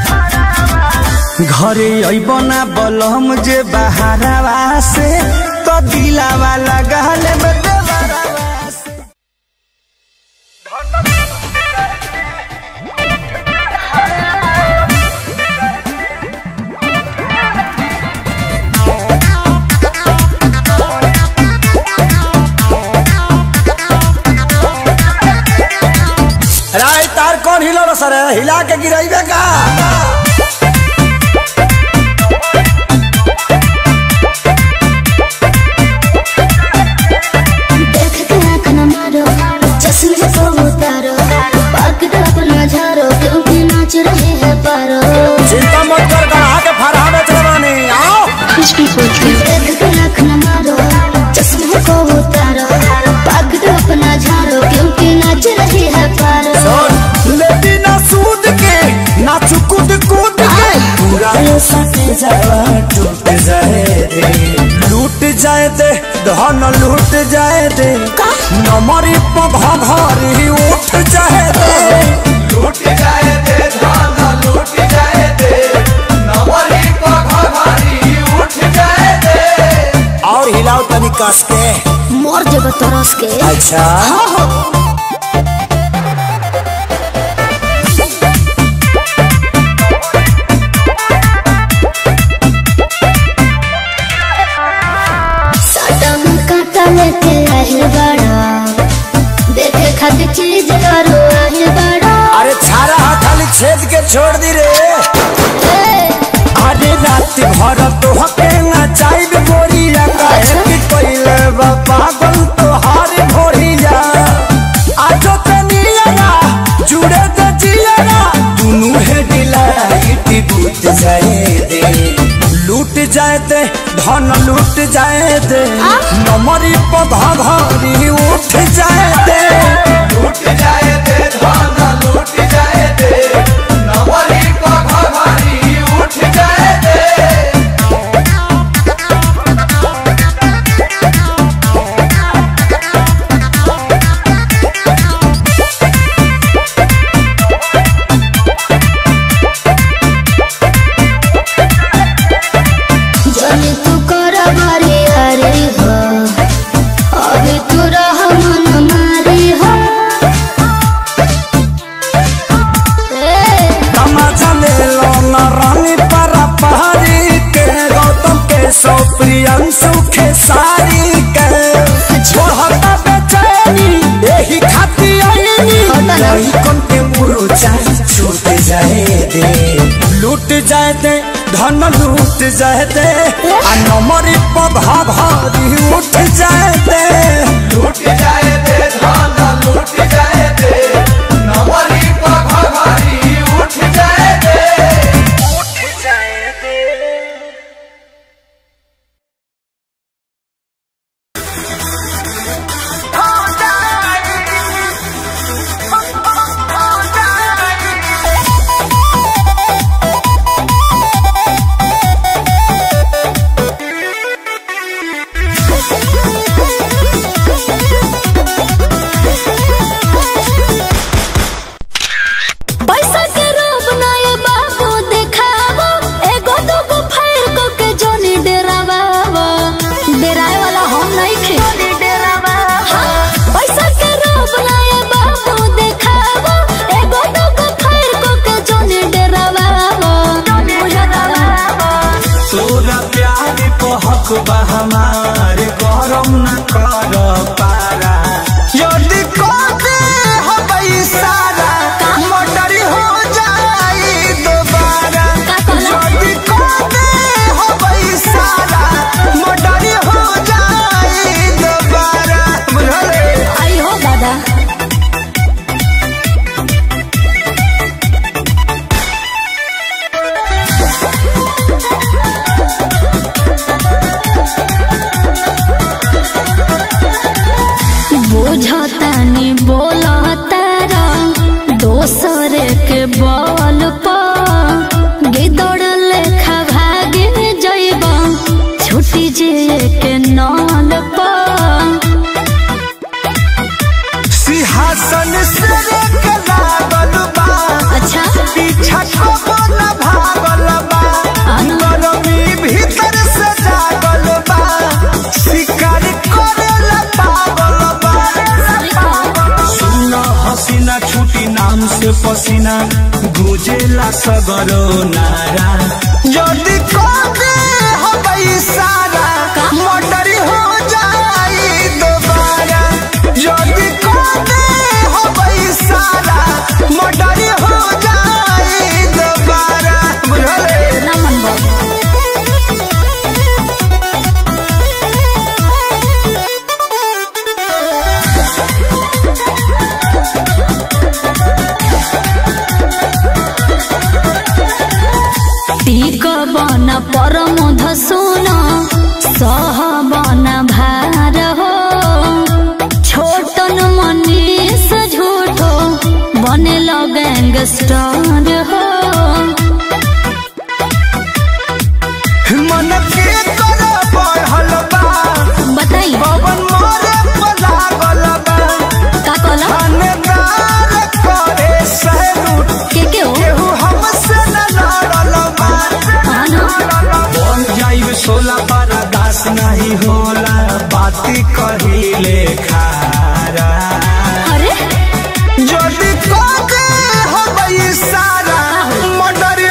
घरे अइबना बलम जे बहारावा से तो दिलावा लगाल में देवरावा से राय तार कौन हिलो सर हिला के गिराइबे का देख के आँख न मारो चश्मे को उतारो पाक अपना झारो क्योंकि नाच रहे हैं पारो चिंता मत कर गढ़ा के फरहा बेच रवानी आओ कुछ भी बोलते देख के आँख न मारो चश्मे को उतारो पाक अपना झारो क्योंकि नाच रहे हैं पारो लेती ना सूद के ना चुकुद कूद के पूरा ये सट जावा टूट जाए दे लूट जाए दे धन लूट जाए दे नमरी पघरी उठ जाए दे लूट जाए दे धान लूट जाए दे नवरी पघारी उठ जाए दे और हिलाओ तनी कस के मोर जब तरस के अच्छा साटा में काटा लेके आहिल बड़ा देखे खातिर चीज करो आहिल बड़ा अरे छारा हा खाली छेद के छोड़ दी रे अरे रात भर तो हके ना चाहिए गोरिया काहे कि पहले बा पागल तो हार भोरिया आजो तनिया जुड़े त जिया दुनु है डिलाइट बूट जाए दे लूट जाए दे धन लूट जाए दे नमरी पधा घरी उठ जाए दे लूट जाए दे धान लूट जाए दे नवरी पघारी उठ जाए दे जाए दे धन लूट जाए दे आ नमरी पघा भारी उठ जाए दे लूट जाए दे धान लूट जाए दे नवरी पघारी उठ जाए दे उठ जाए दे पैसा के रूप ना ये बाबू देखावो एगो दूगो फायर को के जोनी डेरावावो डेराए वाला हम नहीं खे हाँ, पैसा के रूप ना ये बाबू देखावो एगो दूगो फायर को के जोनी डेरावावो तोरा प्यार को हक बा हमार गरम न कर पारा यदि कहते हबई सारा मोटर हो जाई दोबारा का कहला? यदि कहते हबई सारा मोटर हो जाई दोबारा बुझले आई हो दादा बुझतानी बोलतारा दोसर के बल पर गिदड़ लेखा भागे जइब छुटी जे के नल पर सिंहासन से के लागल बा अच्छा पीछा को न भागल बा गरमी भीतर से जागल बा शिकार करेला पागल बा सुन हसीना छुटी नाम से पसीना गुजेला सगरो नारा यदि कबे हबई सारा मोटर हो जाई दोबारा यदि कबे हबई सारा मोटर हो जाई दोबारा बुझले ना मन बा टीक बन परम धसुन सह बन भार हो छोटन मनीष झूठो बने गैंगस्टर हो मन के कर बढ़ल बा बताई पवन मोरे पलागल बा का कहला थानेदार करे सैलूट के के हो केहू हमसे न लड़ल बा हाँ ना बन जाइब सोला पारा दास नहीं होला बाती कहिले खारा अरे यदि कगे हबई सारा मर्डर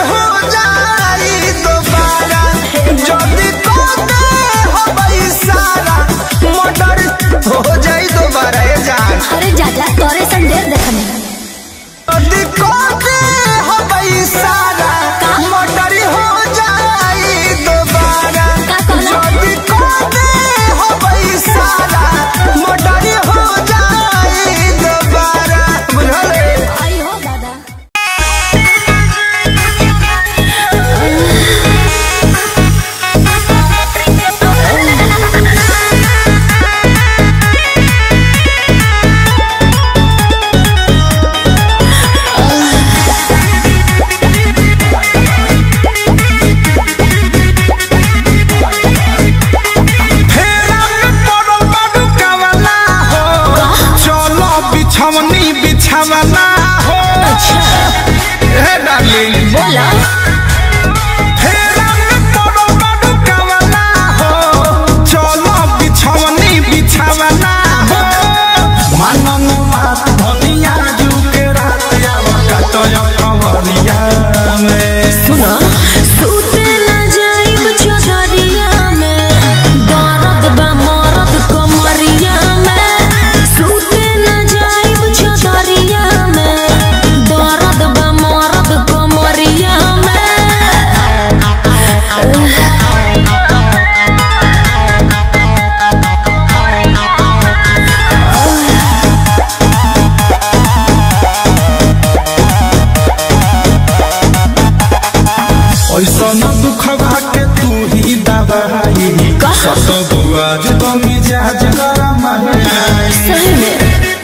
ऐसा न दुखवा के तू ही दवाई सत बुआज तो मिजाज गरम सही में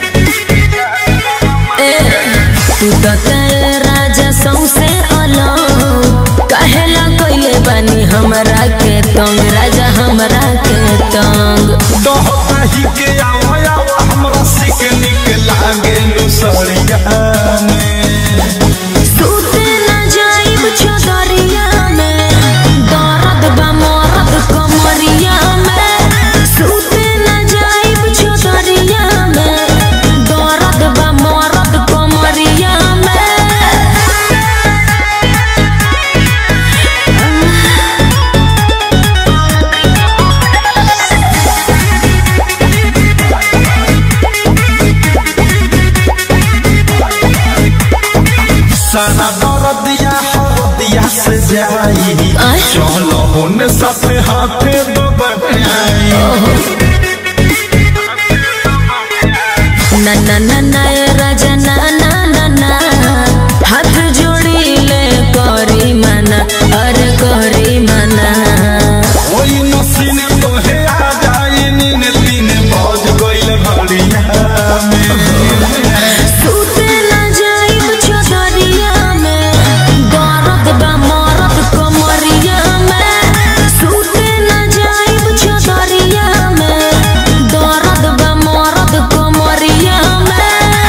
ए तू तो तेरे राजा सौसे अलग कहेला कइले बानी हमरा के तंग राजा हमरा के तंग दही के आवा आवा हमरा सिक निक लागे लुसड़िया में सूते न जाइब चौधरिया में दर्द बा मरद कमरिया में सूते न जाइब चौधरिया में दर्द बा मरद कमरिया में सारा दर्दिया हरदिया से जाई आय? चलो होने साथे हाथे दबाई ना ना ना ना ए राजा ना ना ना ना हाथ जोड़ी ले करी मना अरे करी मना ओई नसीने तो हे आ जाई नीन तीन बज गइल घड़िया में सूते न जाइब चौधरिया में दर्द बा मरद कमरिया में सूते न जाइब चौधरिया में दर्द बा मरद कमरिया में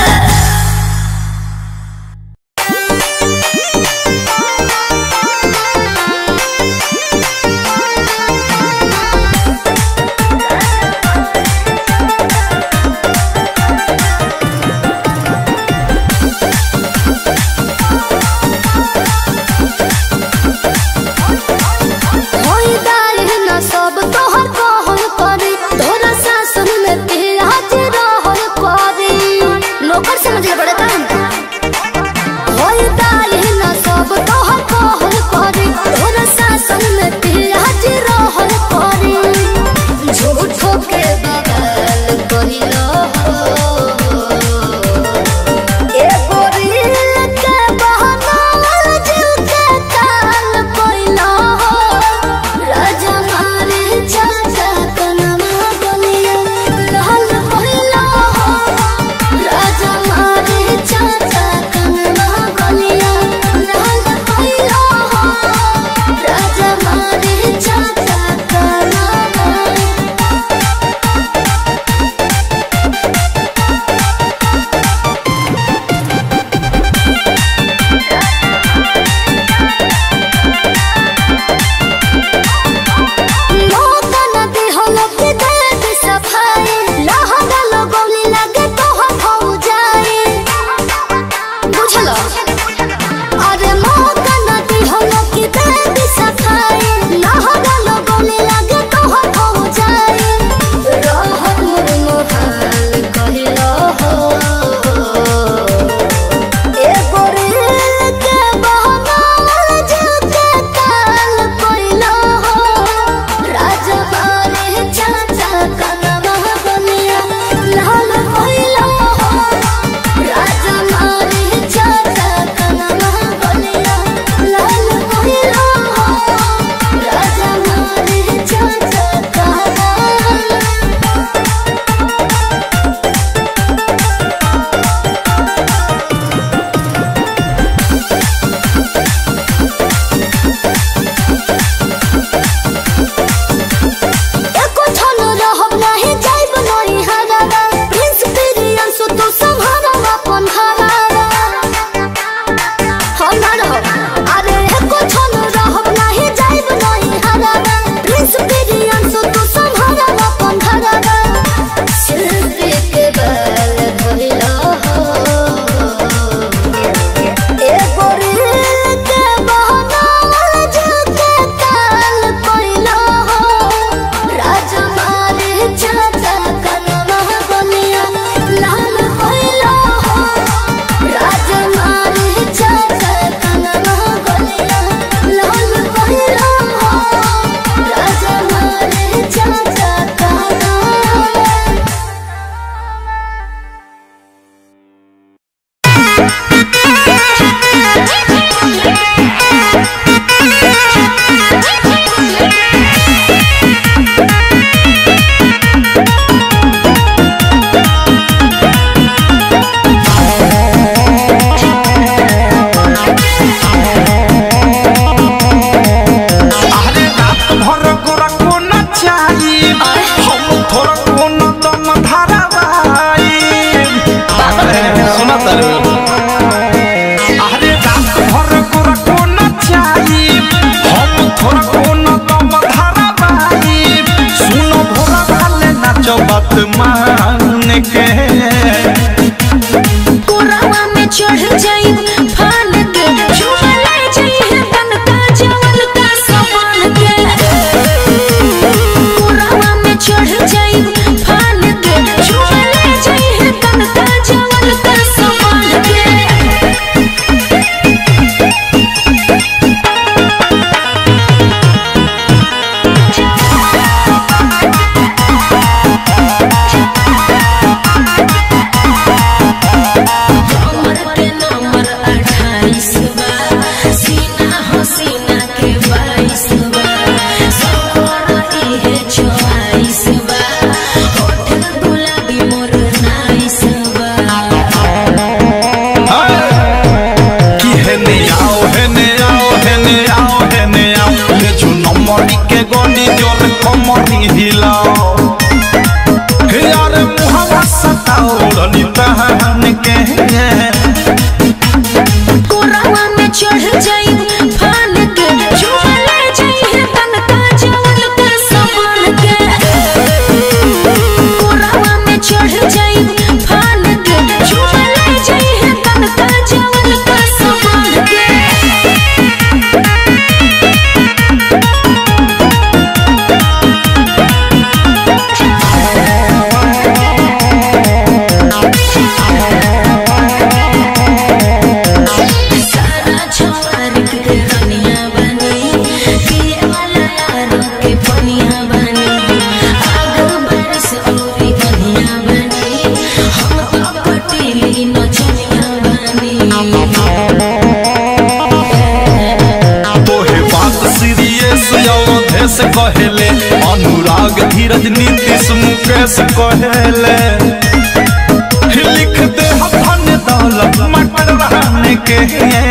अवधेश कहेले अनुराग धीरज नीतीश मुकेश कहेले लिख दे धन दौलत मटर रहने के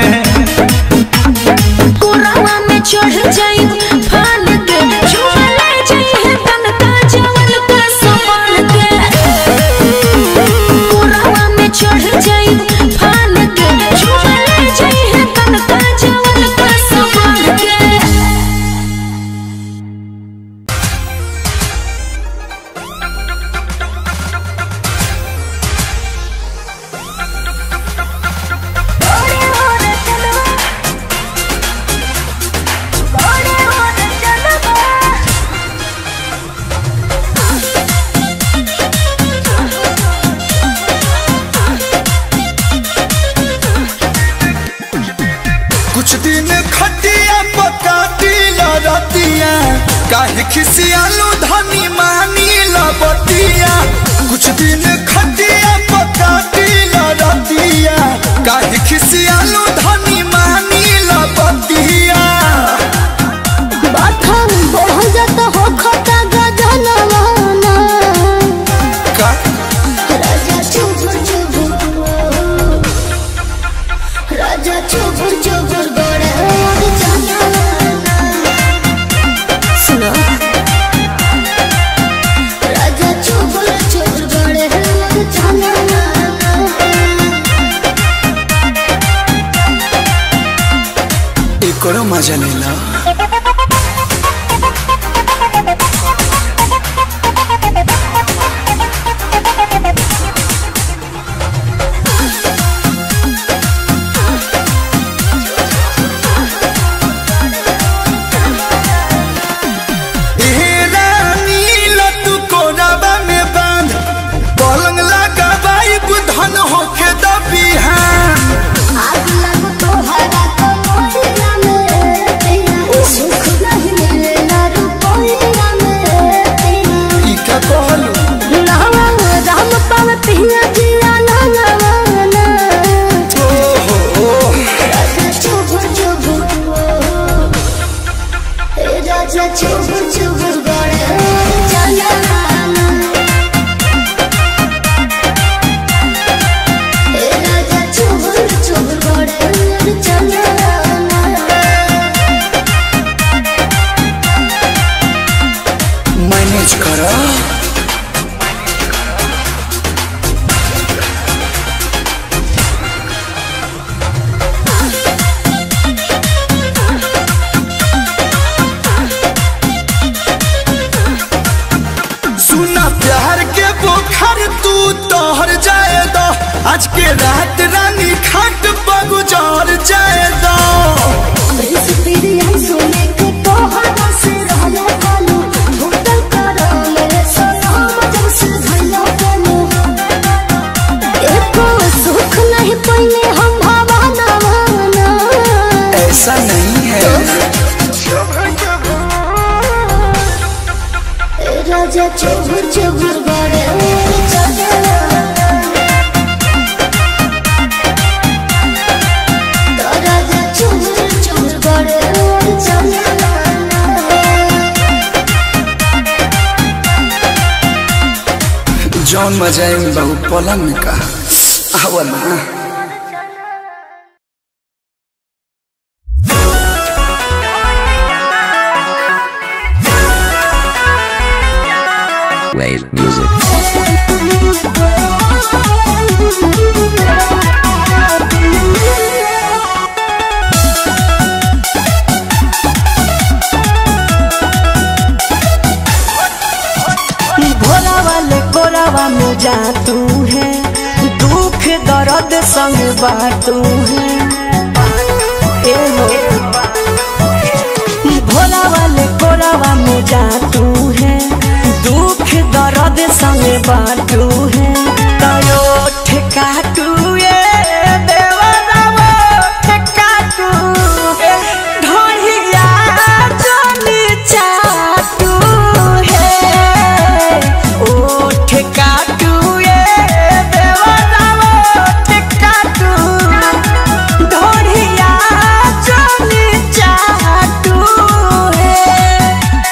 कोरावा में चढ़ जाई फान के झूले जाई तन का जवन का समान के कोरावा में चढ़ जाई फान के झूले जाई तन का जवन का समान के कुछ दिन खटिया पका दिल रतिया काहे खिसियालू धनी मानी लबतिया कुछ दिन खटिया पका दिल रतिया काहे खिसियालू धनी मानी लबतिया बाथम बढ़ जाता हो खता गजनवाना का राजा चुबुर चुबुर राजा चुबुर चुबुर बड़े और जनाना सुनो राजा चुबुर चुबुर बड़े और जनाना एकरो मजा लेला ए रानी लतू कोराबा में बांध पलंग लगा बाई बुधन होके दबिहान आग लग तोहरा तो मोरिया में तेरा सुख नहीं मिलेला रुपया में तेरा ई का कहलू नावा राम पावतिया जिया नावाना राजा चुबुर चुबुर ए राजा चुबुर चुबुर बड़े जनाना ए राजा चुबुर चुबुर बड़े जनाना मैनेज करा सुना प्यार के बोखर तू तोहर जाए दो आज के रात रानी खाट पर गुजार जाए दो सोने के तोहरा से रहलो कालो होटल करो मेरे सोना जब से भइलो कालो एको सुख नहीं पइले हम भावना भावना ऐसा नहीं है ए राजा चुबुर चुबुर बड़े चला राजा चुबुर चुबुर बड़े चला जौन मजा है बहु पलंग में का आवा ना Wave music. भोला वाले कोरावा में जा तू है दुख दर्द संग बाटू है ए हो भोला वाले कोरावा में जा तू है दुख दर्द संग बाटू है तयो ठेकाटू ये देवरावा ठेकाटू ढोलिया जोनी चाटू है ओ ठेकाटू ये देवरावा ठेकाटू ढोलिया जोनी चाटू है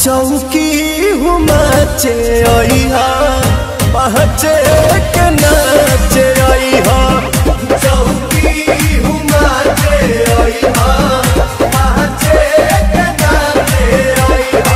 चौकी हुमाचे अइहा पहचे के नाचे अइहा चौकी हुमाचे अइहा पहचे के नाचे अइहा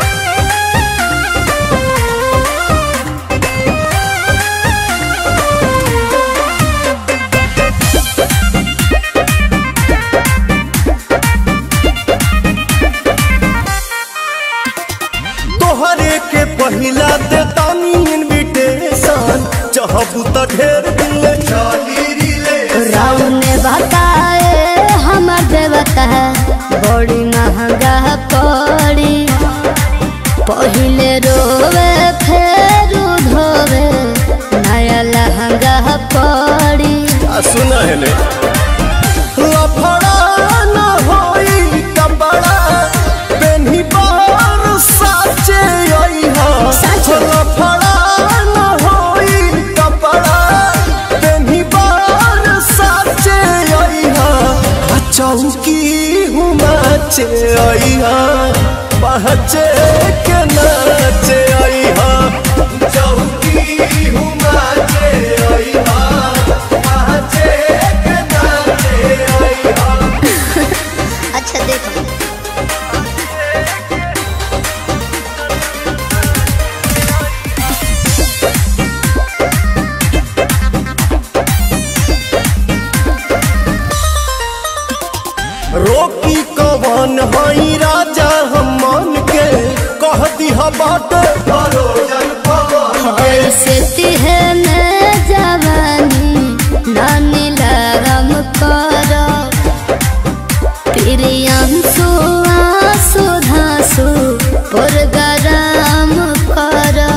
तोहरे के पहिला दे तानी इनविटेशन चाहबू त ढेर दिन ले चली रिले राम ने बताए हमर देवता बड़ी महंगा पड़ी पहिले रोवे फेर धोवे नया लहंगा पड़ी आ सुना है ले लफड़ा न होई कपड़ा पेन्ही बार साचे अइहा साचे? लफड़ा न होई कपड़ा पेन्ही बार साचे अइहा आ चौकी हुमाचे अइहा पहचे के नाचे अइहा चौकी हुमाचे अइहा पहचे के नाचे अइहा अच्छा देखो रोकी कवन हई राजा हम मन के कह दिहा बाट भरोजन पवन ऐसे तिहने जवानी नानी लगम करो प्रियंसु आंसू धांसू पुरगराम करो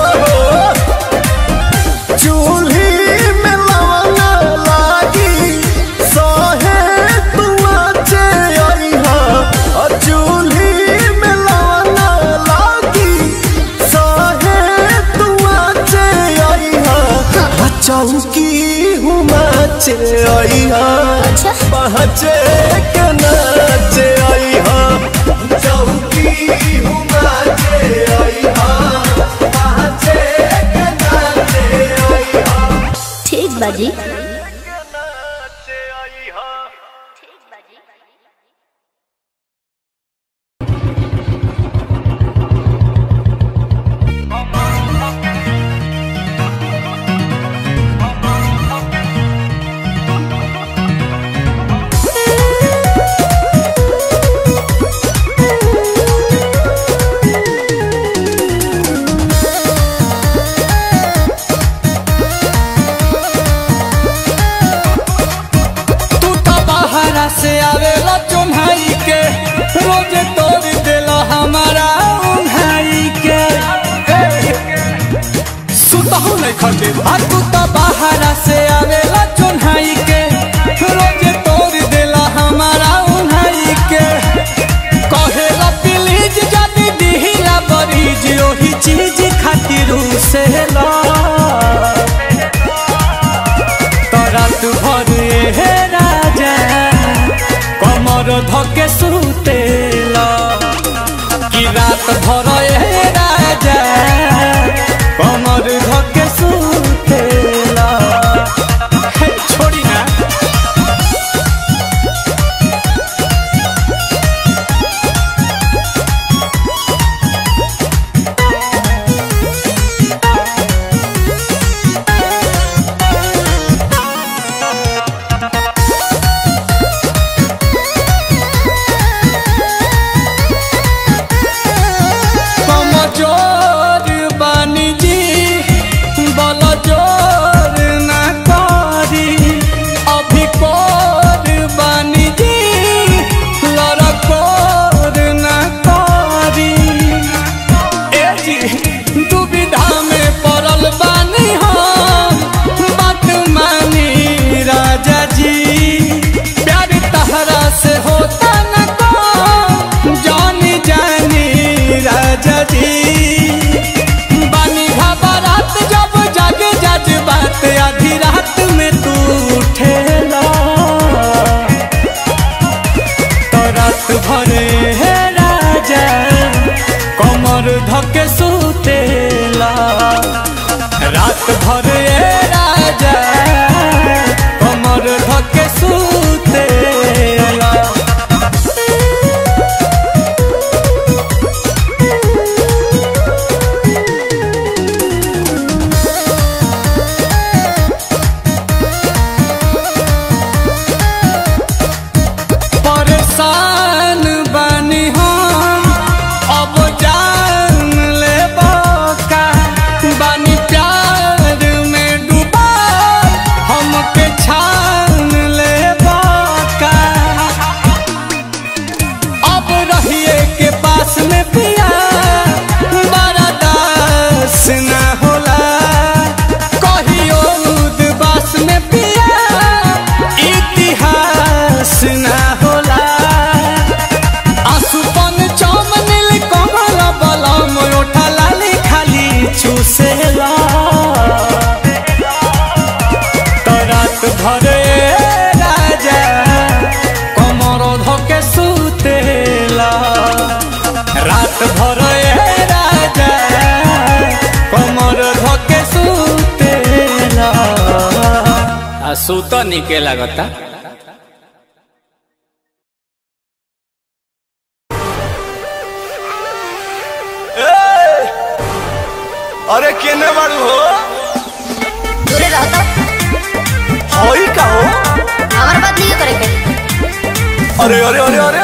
चूल्ही में लवंगा लागी सहे तुआचे अइहा आ चूल्ही में लवंगा लागी सहे तुआचे अइहा आ चौकी हुमाचे अइहा अच्छा। पहचे के नाचे अइहा चौकी हुमाचे अइहा पहचे के नाचे अइहा ठीक बाजी तू तो बाहरा से आवेला चुन्हाई के रोज तोड़ देला हमारा उन्हाई के सुतहु नहीं खटे आ तू तो बाहरा से आवेला चुन्हाई के रोज तोड़ देला हमारा उन्हाई के कहेला प्लीज जदी दिहिला बरीज ओही चीज खातिर से ला तरात भर हे राजा कमर धके सुतेला कि रात भर हे राजा कमर धके सुतेला हे, छोड़ी ना कमजोर बानी जी बल जोर न करी अभी कोर बानी जी लड़कोर न करी ए जी दुविधा में पड़ल बानी हम बात मानी राजा जी प्यार तहरा से होता न को जानी जानी राजा जी बानी घबरात जब जग जज बात आधी रात में तू उठेला तो रात भरे हे राजा कम रात भर ए राजा कमर धके सुतेला परेशान बानी हम अब जान ले का बानी प्यार में डूबा हमके छान ले का अब रहिए के पास में पिया बड़ा दास न होला कहियो उदबास में पिया इतिहास न होला आसुपन चमनिल कमल बलम ओठा लाली खाली चूसेला तो रात भरे राजा कमर धके सुतेला रात भरे राजा कमर धके सुतेला आ सुत निके लागता अरे केने बाड़ू हो दूरे रहो तो होई का हो हमारे बात नहीं करे के अरे अरे अरे अरे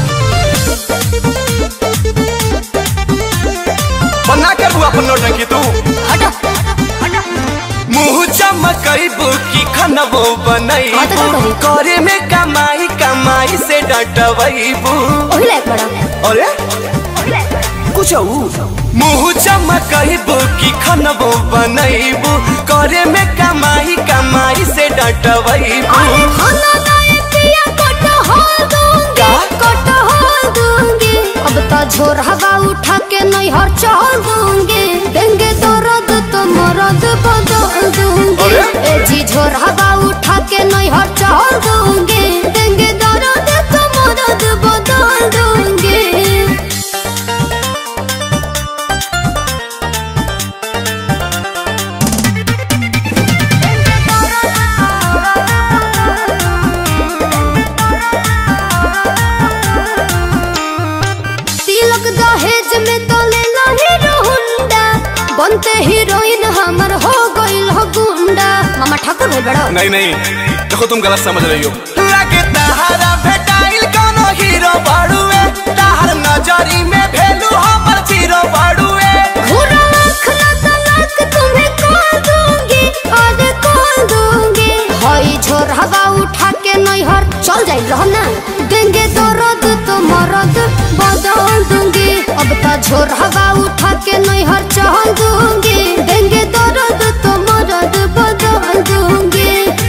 बना कर बुआ अपन नौटंकी तू हटो हटो मुंह चमकैबू की खनबो हाँ तो बनैबू का करी? करे में कमाई कमाई से डटबैबू वही लायक बड़ा अरे कुछ मुंह चमकैबू की खनबो बनैबू करे में कमाई कमाई से डटबैबू अरे खाना दाए पिया कोट हो दूंगी कोट हो दूंगी अब तो झोर हवा उठा के नहीं हर चल दूंगी देंगे तो रद तो मरद बदल दूंगी अरे? ए जी झोर हवा उठा के नहीं हर चल दूंगी देंगे तो रद तो मरद बदल दूंगी तिलक दहेज में तो लेला हीरो हुंडा बनते हीरोइन हमर हो गइल हो गुंडा मामा ठाकुर भइल बड़ो नहीं नहीं देखो तुम गलत समझ रही हो लगे तहारा भेटाइल कोनो हीरो बाड़ुए तहार नजरी में भेलू हमर जीरो बाड़ुए घूरा आँख ना तलाक तुम्हें कॉल दूंगी और कॉल दूंगी हई झोर हवा उठा के नहीं हर चल जाइल रहो ना देंगे तो रद तो मरद बदल दूंगी अब तो झोर हवा उठा के नहीं हर चल दूंगी देंगे तो रद तो मरद बदल दूंगी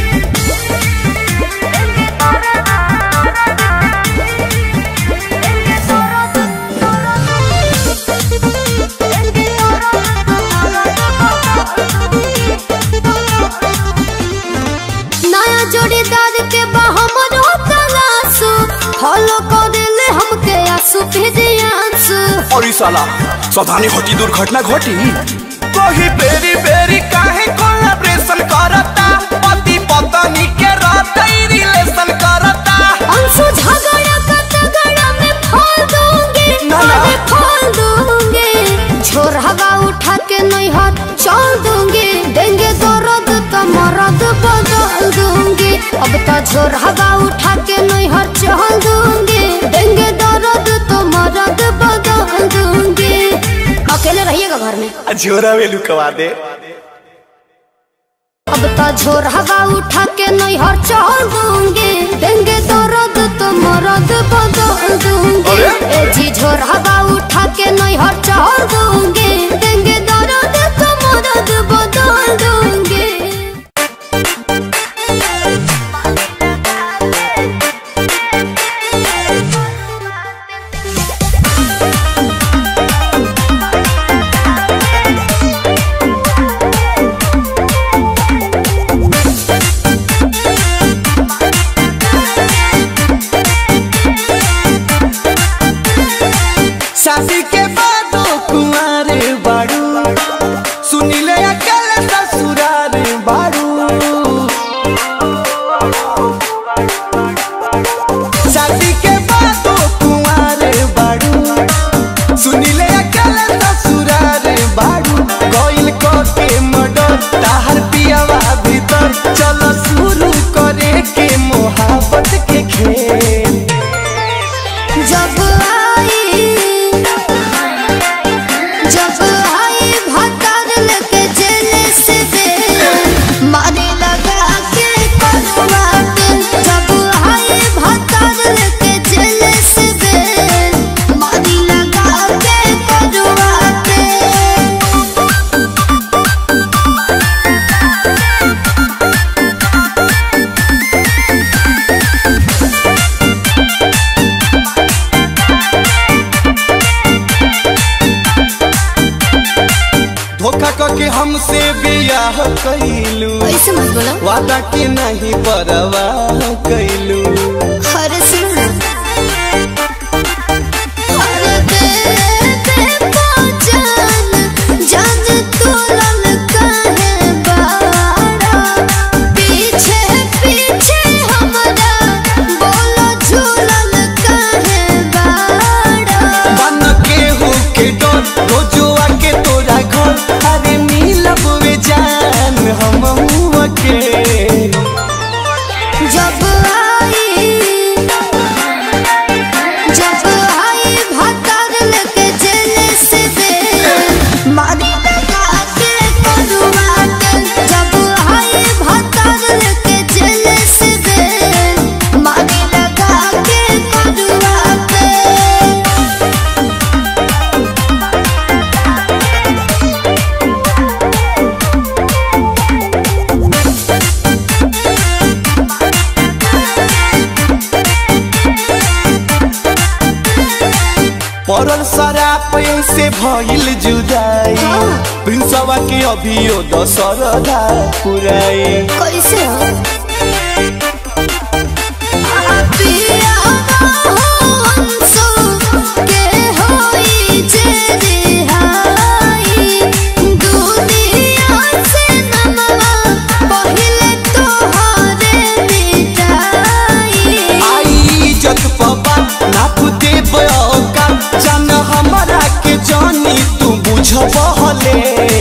नया जोड़ीदार के बहमर तलाशु फॉलो कर दिले हमके आंसू भेजियांसु और ई साला सावधानी घटी दुर्घटना घटी कोही बेरी बेरी काहे कोलैबोरेशन करता पति पत्नी के रहते रिलेशन करता अंशु झगड़ा का तगड़ा में फोड़ दूंगी ना, ना। अरे फोड़ दूंगी झोर हवा उठा के नहीं हाथ चल दूंगी देंगे तो रद तो मरद बदल दूंगी अब तो झोर हवा उठा के नहीं हाथ चल दूंगी देंगे तो रद तो मरद बदल दूंगी अकेले रहिएगा घर में झोरा वेलू कवा दे अब तो झोर हवा उठा के नहीं हर चल दूंगी देंगे तो रद तो मरद बदल दूंगी अरे? ए जी झोर हवा उठा के नहीं हर चल दूंगी देंगे तो रद तो मरद बदल दूंगी शादी के बाद कुआं हमसे बियाह कैलू ऐसे मत बोलो वादा के नहीं परवाह कैलू हर सुनो हर दे दे पहचान जान तोलन काहे बाड़ा पीछे पीछे हमरा बोलो झूलन काहे बाड़ा बन के हो के डर रोजुआ के तोरा घर अरे मिलब वे जान हम के जब आई जब आई भतर लेके जेल से दे मारी लगा के करुआ के जब आई भतर लेके जेल से दे मारी लगा के करुआ के पड़ल शराब से भइल जुदाई प्रिंसवा के अभियो दशरदा पुराई कैसे हो पिया हो अंसु के होई जे रिहाई दुनिया से नमवा पहिले तोहरे मिटाई आई इज्जत पबा नाप दे बयोका जान हमरा के जानी तू बुझबहले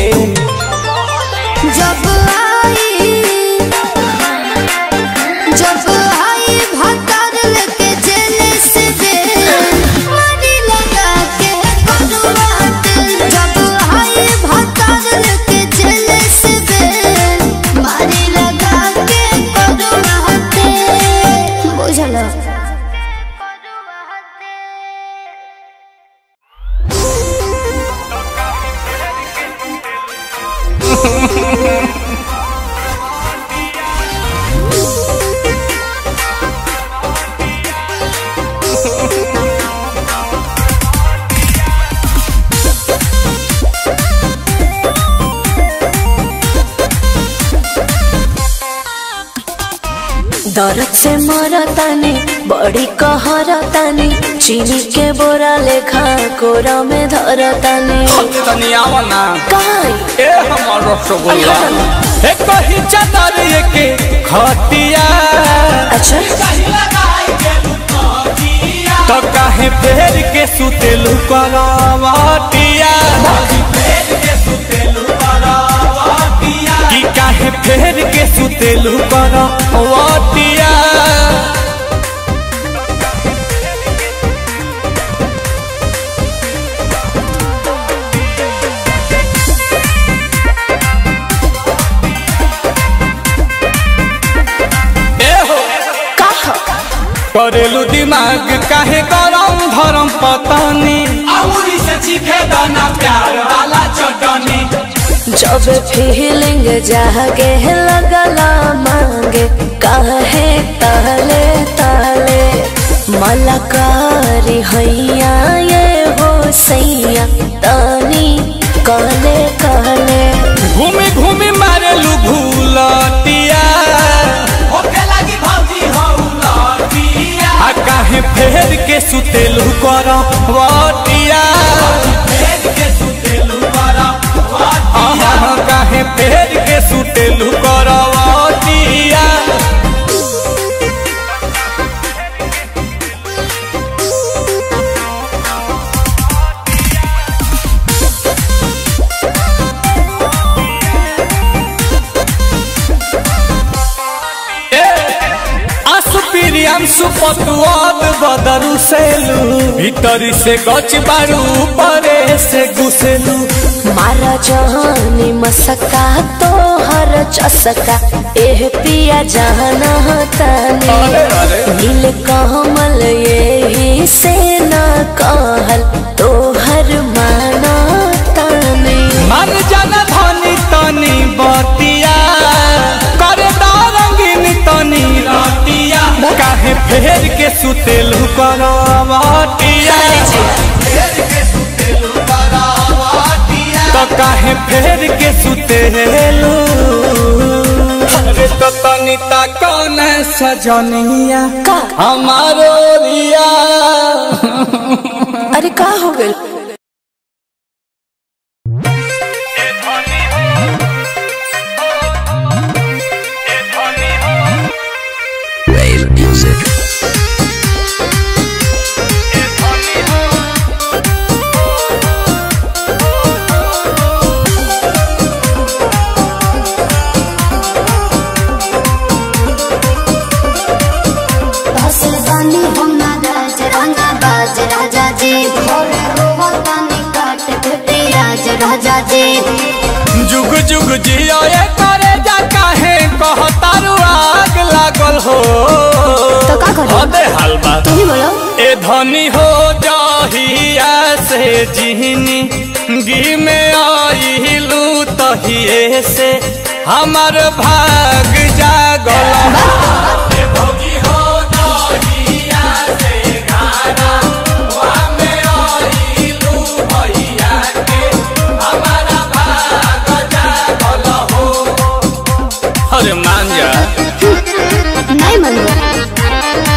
जब आई जब आई भतर लेके जेल से दे मारी लगा के करुआत जब आई भतर लेके जेल से दे मारी लगा के करुआत बुझलो दर्द से मरतानी बड़ी कहरतानी चीनी के बोरा लेखा कोरा में धरतानी तनी आवा ना काई ए हमर रसगुल्ला ए कही चादर के खटिया अच्छा तो काहे फेर के सुतेलु करवटिया कि काहे फेर के सुतेलु करवटिया ए हो कहा करेलू दिमाग काहे गरम धरम पतानी अमूरी से चीखे दाना प्यार वाला चटनी जब फीलिंग जागे लगला मांगे काहे ताले ताले मलकारी हैया ये हो सैया तानी कहले कहले घूमी घूमी मारेलू भूलटिया होके लगी भौजी हौलटिया आ काहे फेर के सुतेलू कर वटिया फेर के सुतेलू कर वटिया काहे फेर के सुतेलू कर वटिया असुपिरियांशु पतुआब बदरू सेलू भीतरी से गच बारू परे से घुसेलू मारा जहानी मसका तो हर चसका एह पिया जाना तानी नील कमल यही से ना कहल तो हर माना तानी मन जन धनी तनी बतिया करे रंगीन तनी रतिया काहे फेर के सुतेलू करवटिया तो काहे फेर के सुतेलू अरे तो तनिता कौन सजनिया का हमारो रिया अरे का हो गइल Rave music. हसल बानी हम ना राज रंगा बाज राजा जी भोरे रोवतानी काट भेटे राज राजा जी जुग जुग जियो ये करे जा काहे कहतारू आग लागल हो तो का करी? अबे हलवा तू ही बोलो ए धनी हो जाहिया से जिहनी गी में आइलू तहिए से हमर भाग जागल ए भौजी हो जाहिया से गाना वा में आइलू भैया के हमारा भाग जागल हो अरे मान जा नहीं मन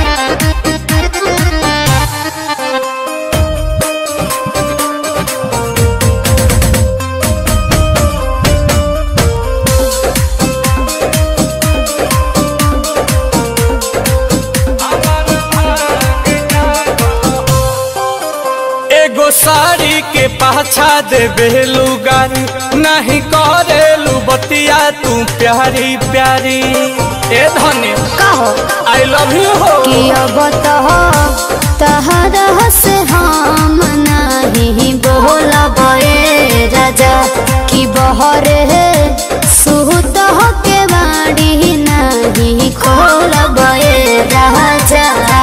एगो साड़ी के पाछा दे बेलू गारी नहीं करेलू बतिया तू प्यारी प्यारी ए धनी का हो आई लव यू हो कि अब तो तहरा से हम नहीं बोलब ए राजा कि बहरे सुत के बाड़ी नहीं खोलब ए राजा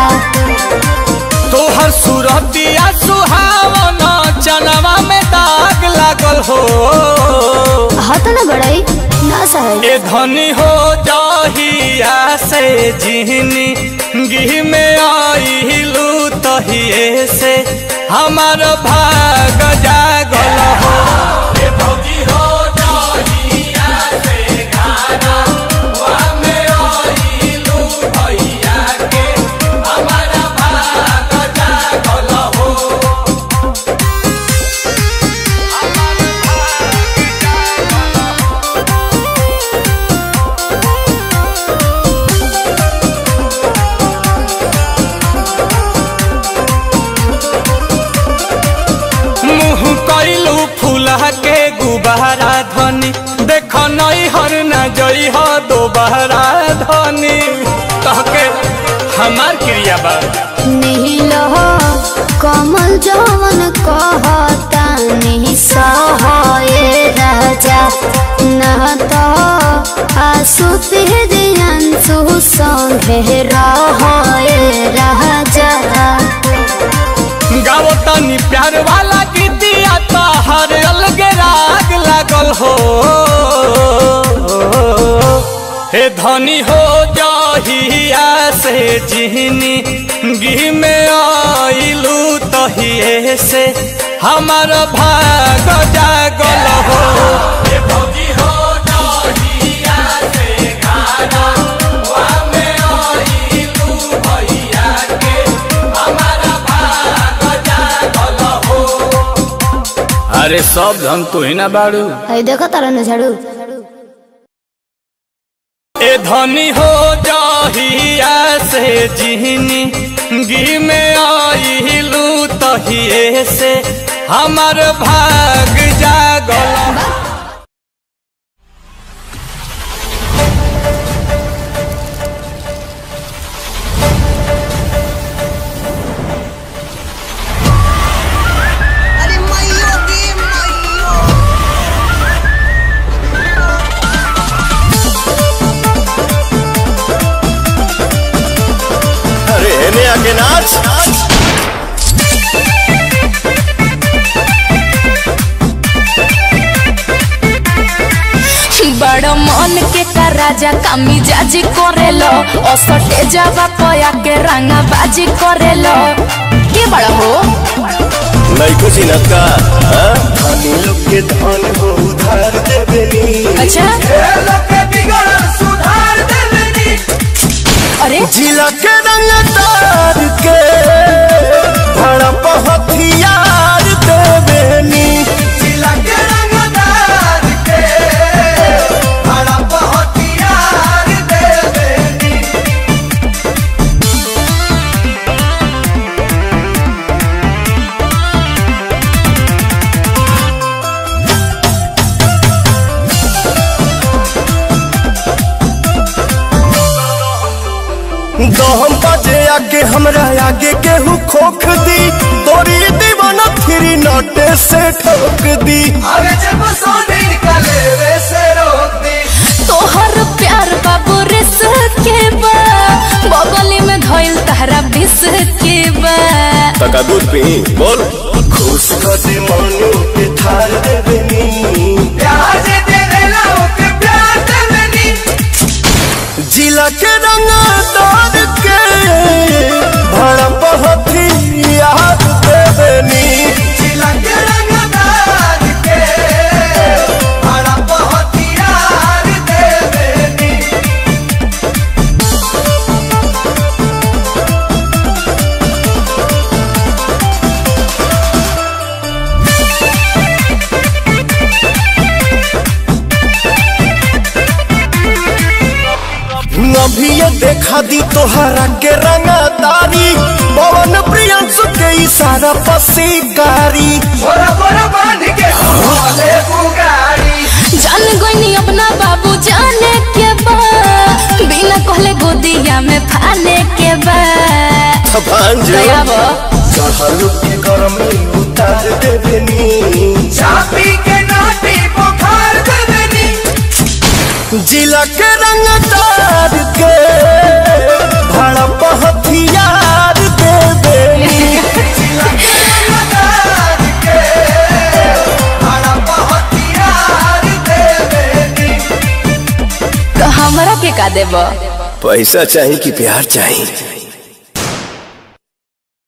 तोहर सूरतिया सुहावन चनवा में दाग लागल हो हाथ न बड़ाई ना सहे ए धनी हो जाहिया से जिहनी गिह में आइलू तहिए से हमार भाग जागल हो ए भौजी हो जाहिया से गाना वा में आइलू भैया के हमारा भाग जागल हो मुँह कैलू फूला के गुबारा धनी देख नई हर न जई हो दोबारा धनी कहके हमार क्रिया बा नील हो कमल जवन कहता नहीं सहे राजा न तो आसु अंशु संगे रहे राजा गाओ तनी प्यार वाला गीतिया तो हर अलग राग लागल हो हे धनी हो जाहिया से जिहनी गी में आइलू तहिए से हमार भाग जागल हो हे भौजी हो जाहिया से गाना वा में आइलू भैया के हमारा भाग जागल हो अरे सब धन तू ही ना बाड़ू है देखो तारा न झाड़ू ए धनी हो जाहिया से जिहनी गी में आइलू तहिए से हमार भाग जागल अरे मैयो गे मैयो अरे हेने आके नाच बड़ मन के का राजा कामी जाजी करेलो असटे जावा पया के रंगा बाजी करेलो के बड़ा हो नहीं खुशी न का हाँ? धनी लोग के धन हो जिला के रंगदार के भड़प हथियार देवेनी जिला के रंगदार के हड़प हथियार देवेनी दहम बजे आगे हमरा आगे केहू खोख दी तोरी दीवाना फिरी नोटे से ठोक दी अरे जब सोने निकले वे से रोक दी तोहर प्यार बाबू रिस के बा बगली में धइल तहरा बिस के बा तका दूध पी बोल खुश कर दे मानो के थार देवेनी प्यार जे दे देला ओके प्यार देवेनी जिला के रंगदार के भड़प हथियार देवेनी जिला के रंगदार के हड़प हथियार देवेनी अभी ये देखा दी तोहरा के रंगदारी पवन प्रियंसु के इशारा पसीकारी बोरा बोरा बांध के हमारे बुगारी जान गोइनी अपना बाबू जाने के बा बिना कहले गोदिया में फाने के बा भांजो दयावा चढ़ल के गरमी उतार देवेनी चापी के नाटी बुखार देवेनी जिला के रंगदार के भड़प हथियार देवेनी जिला के रंगदार के हड़प हथियार देवेनी तो हमरा के का देबा पैसा चाहिए कि प्यार चाहिए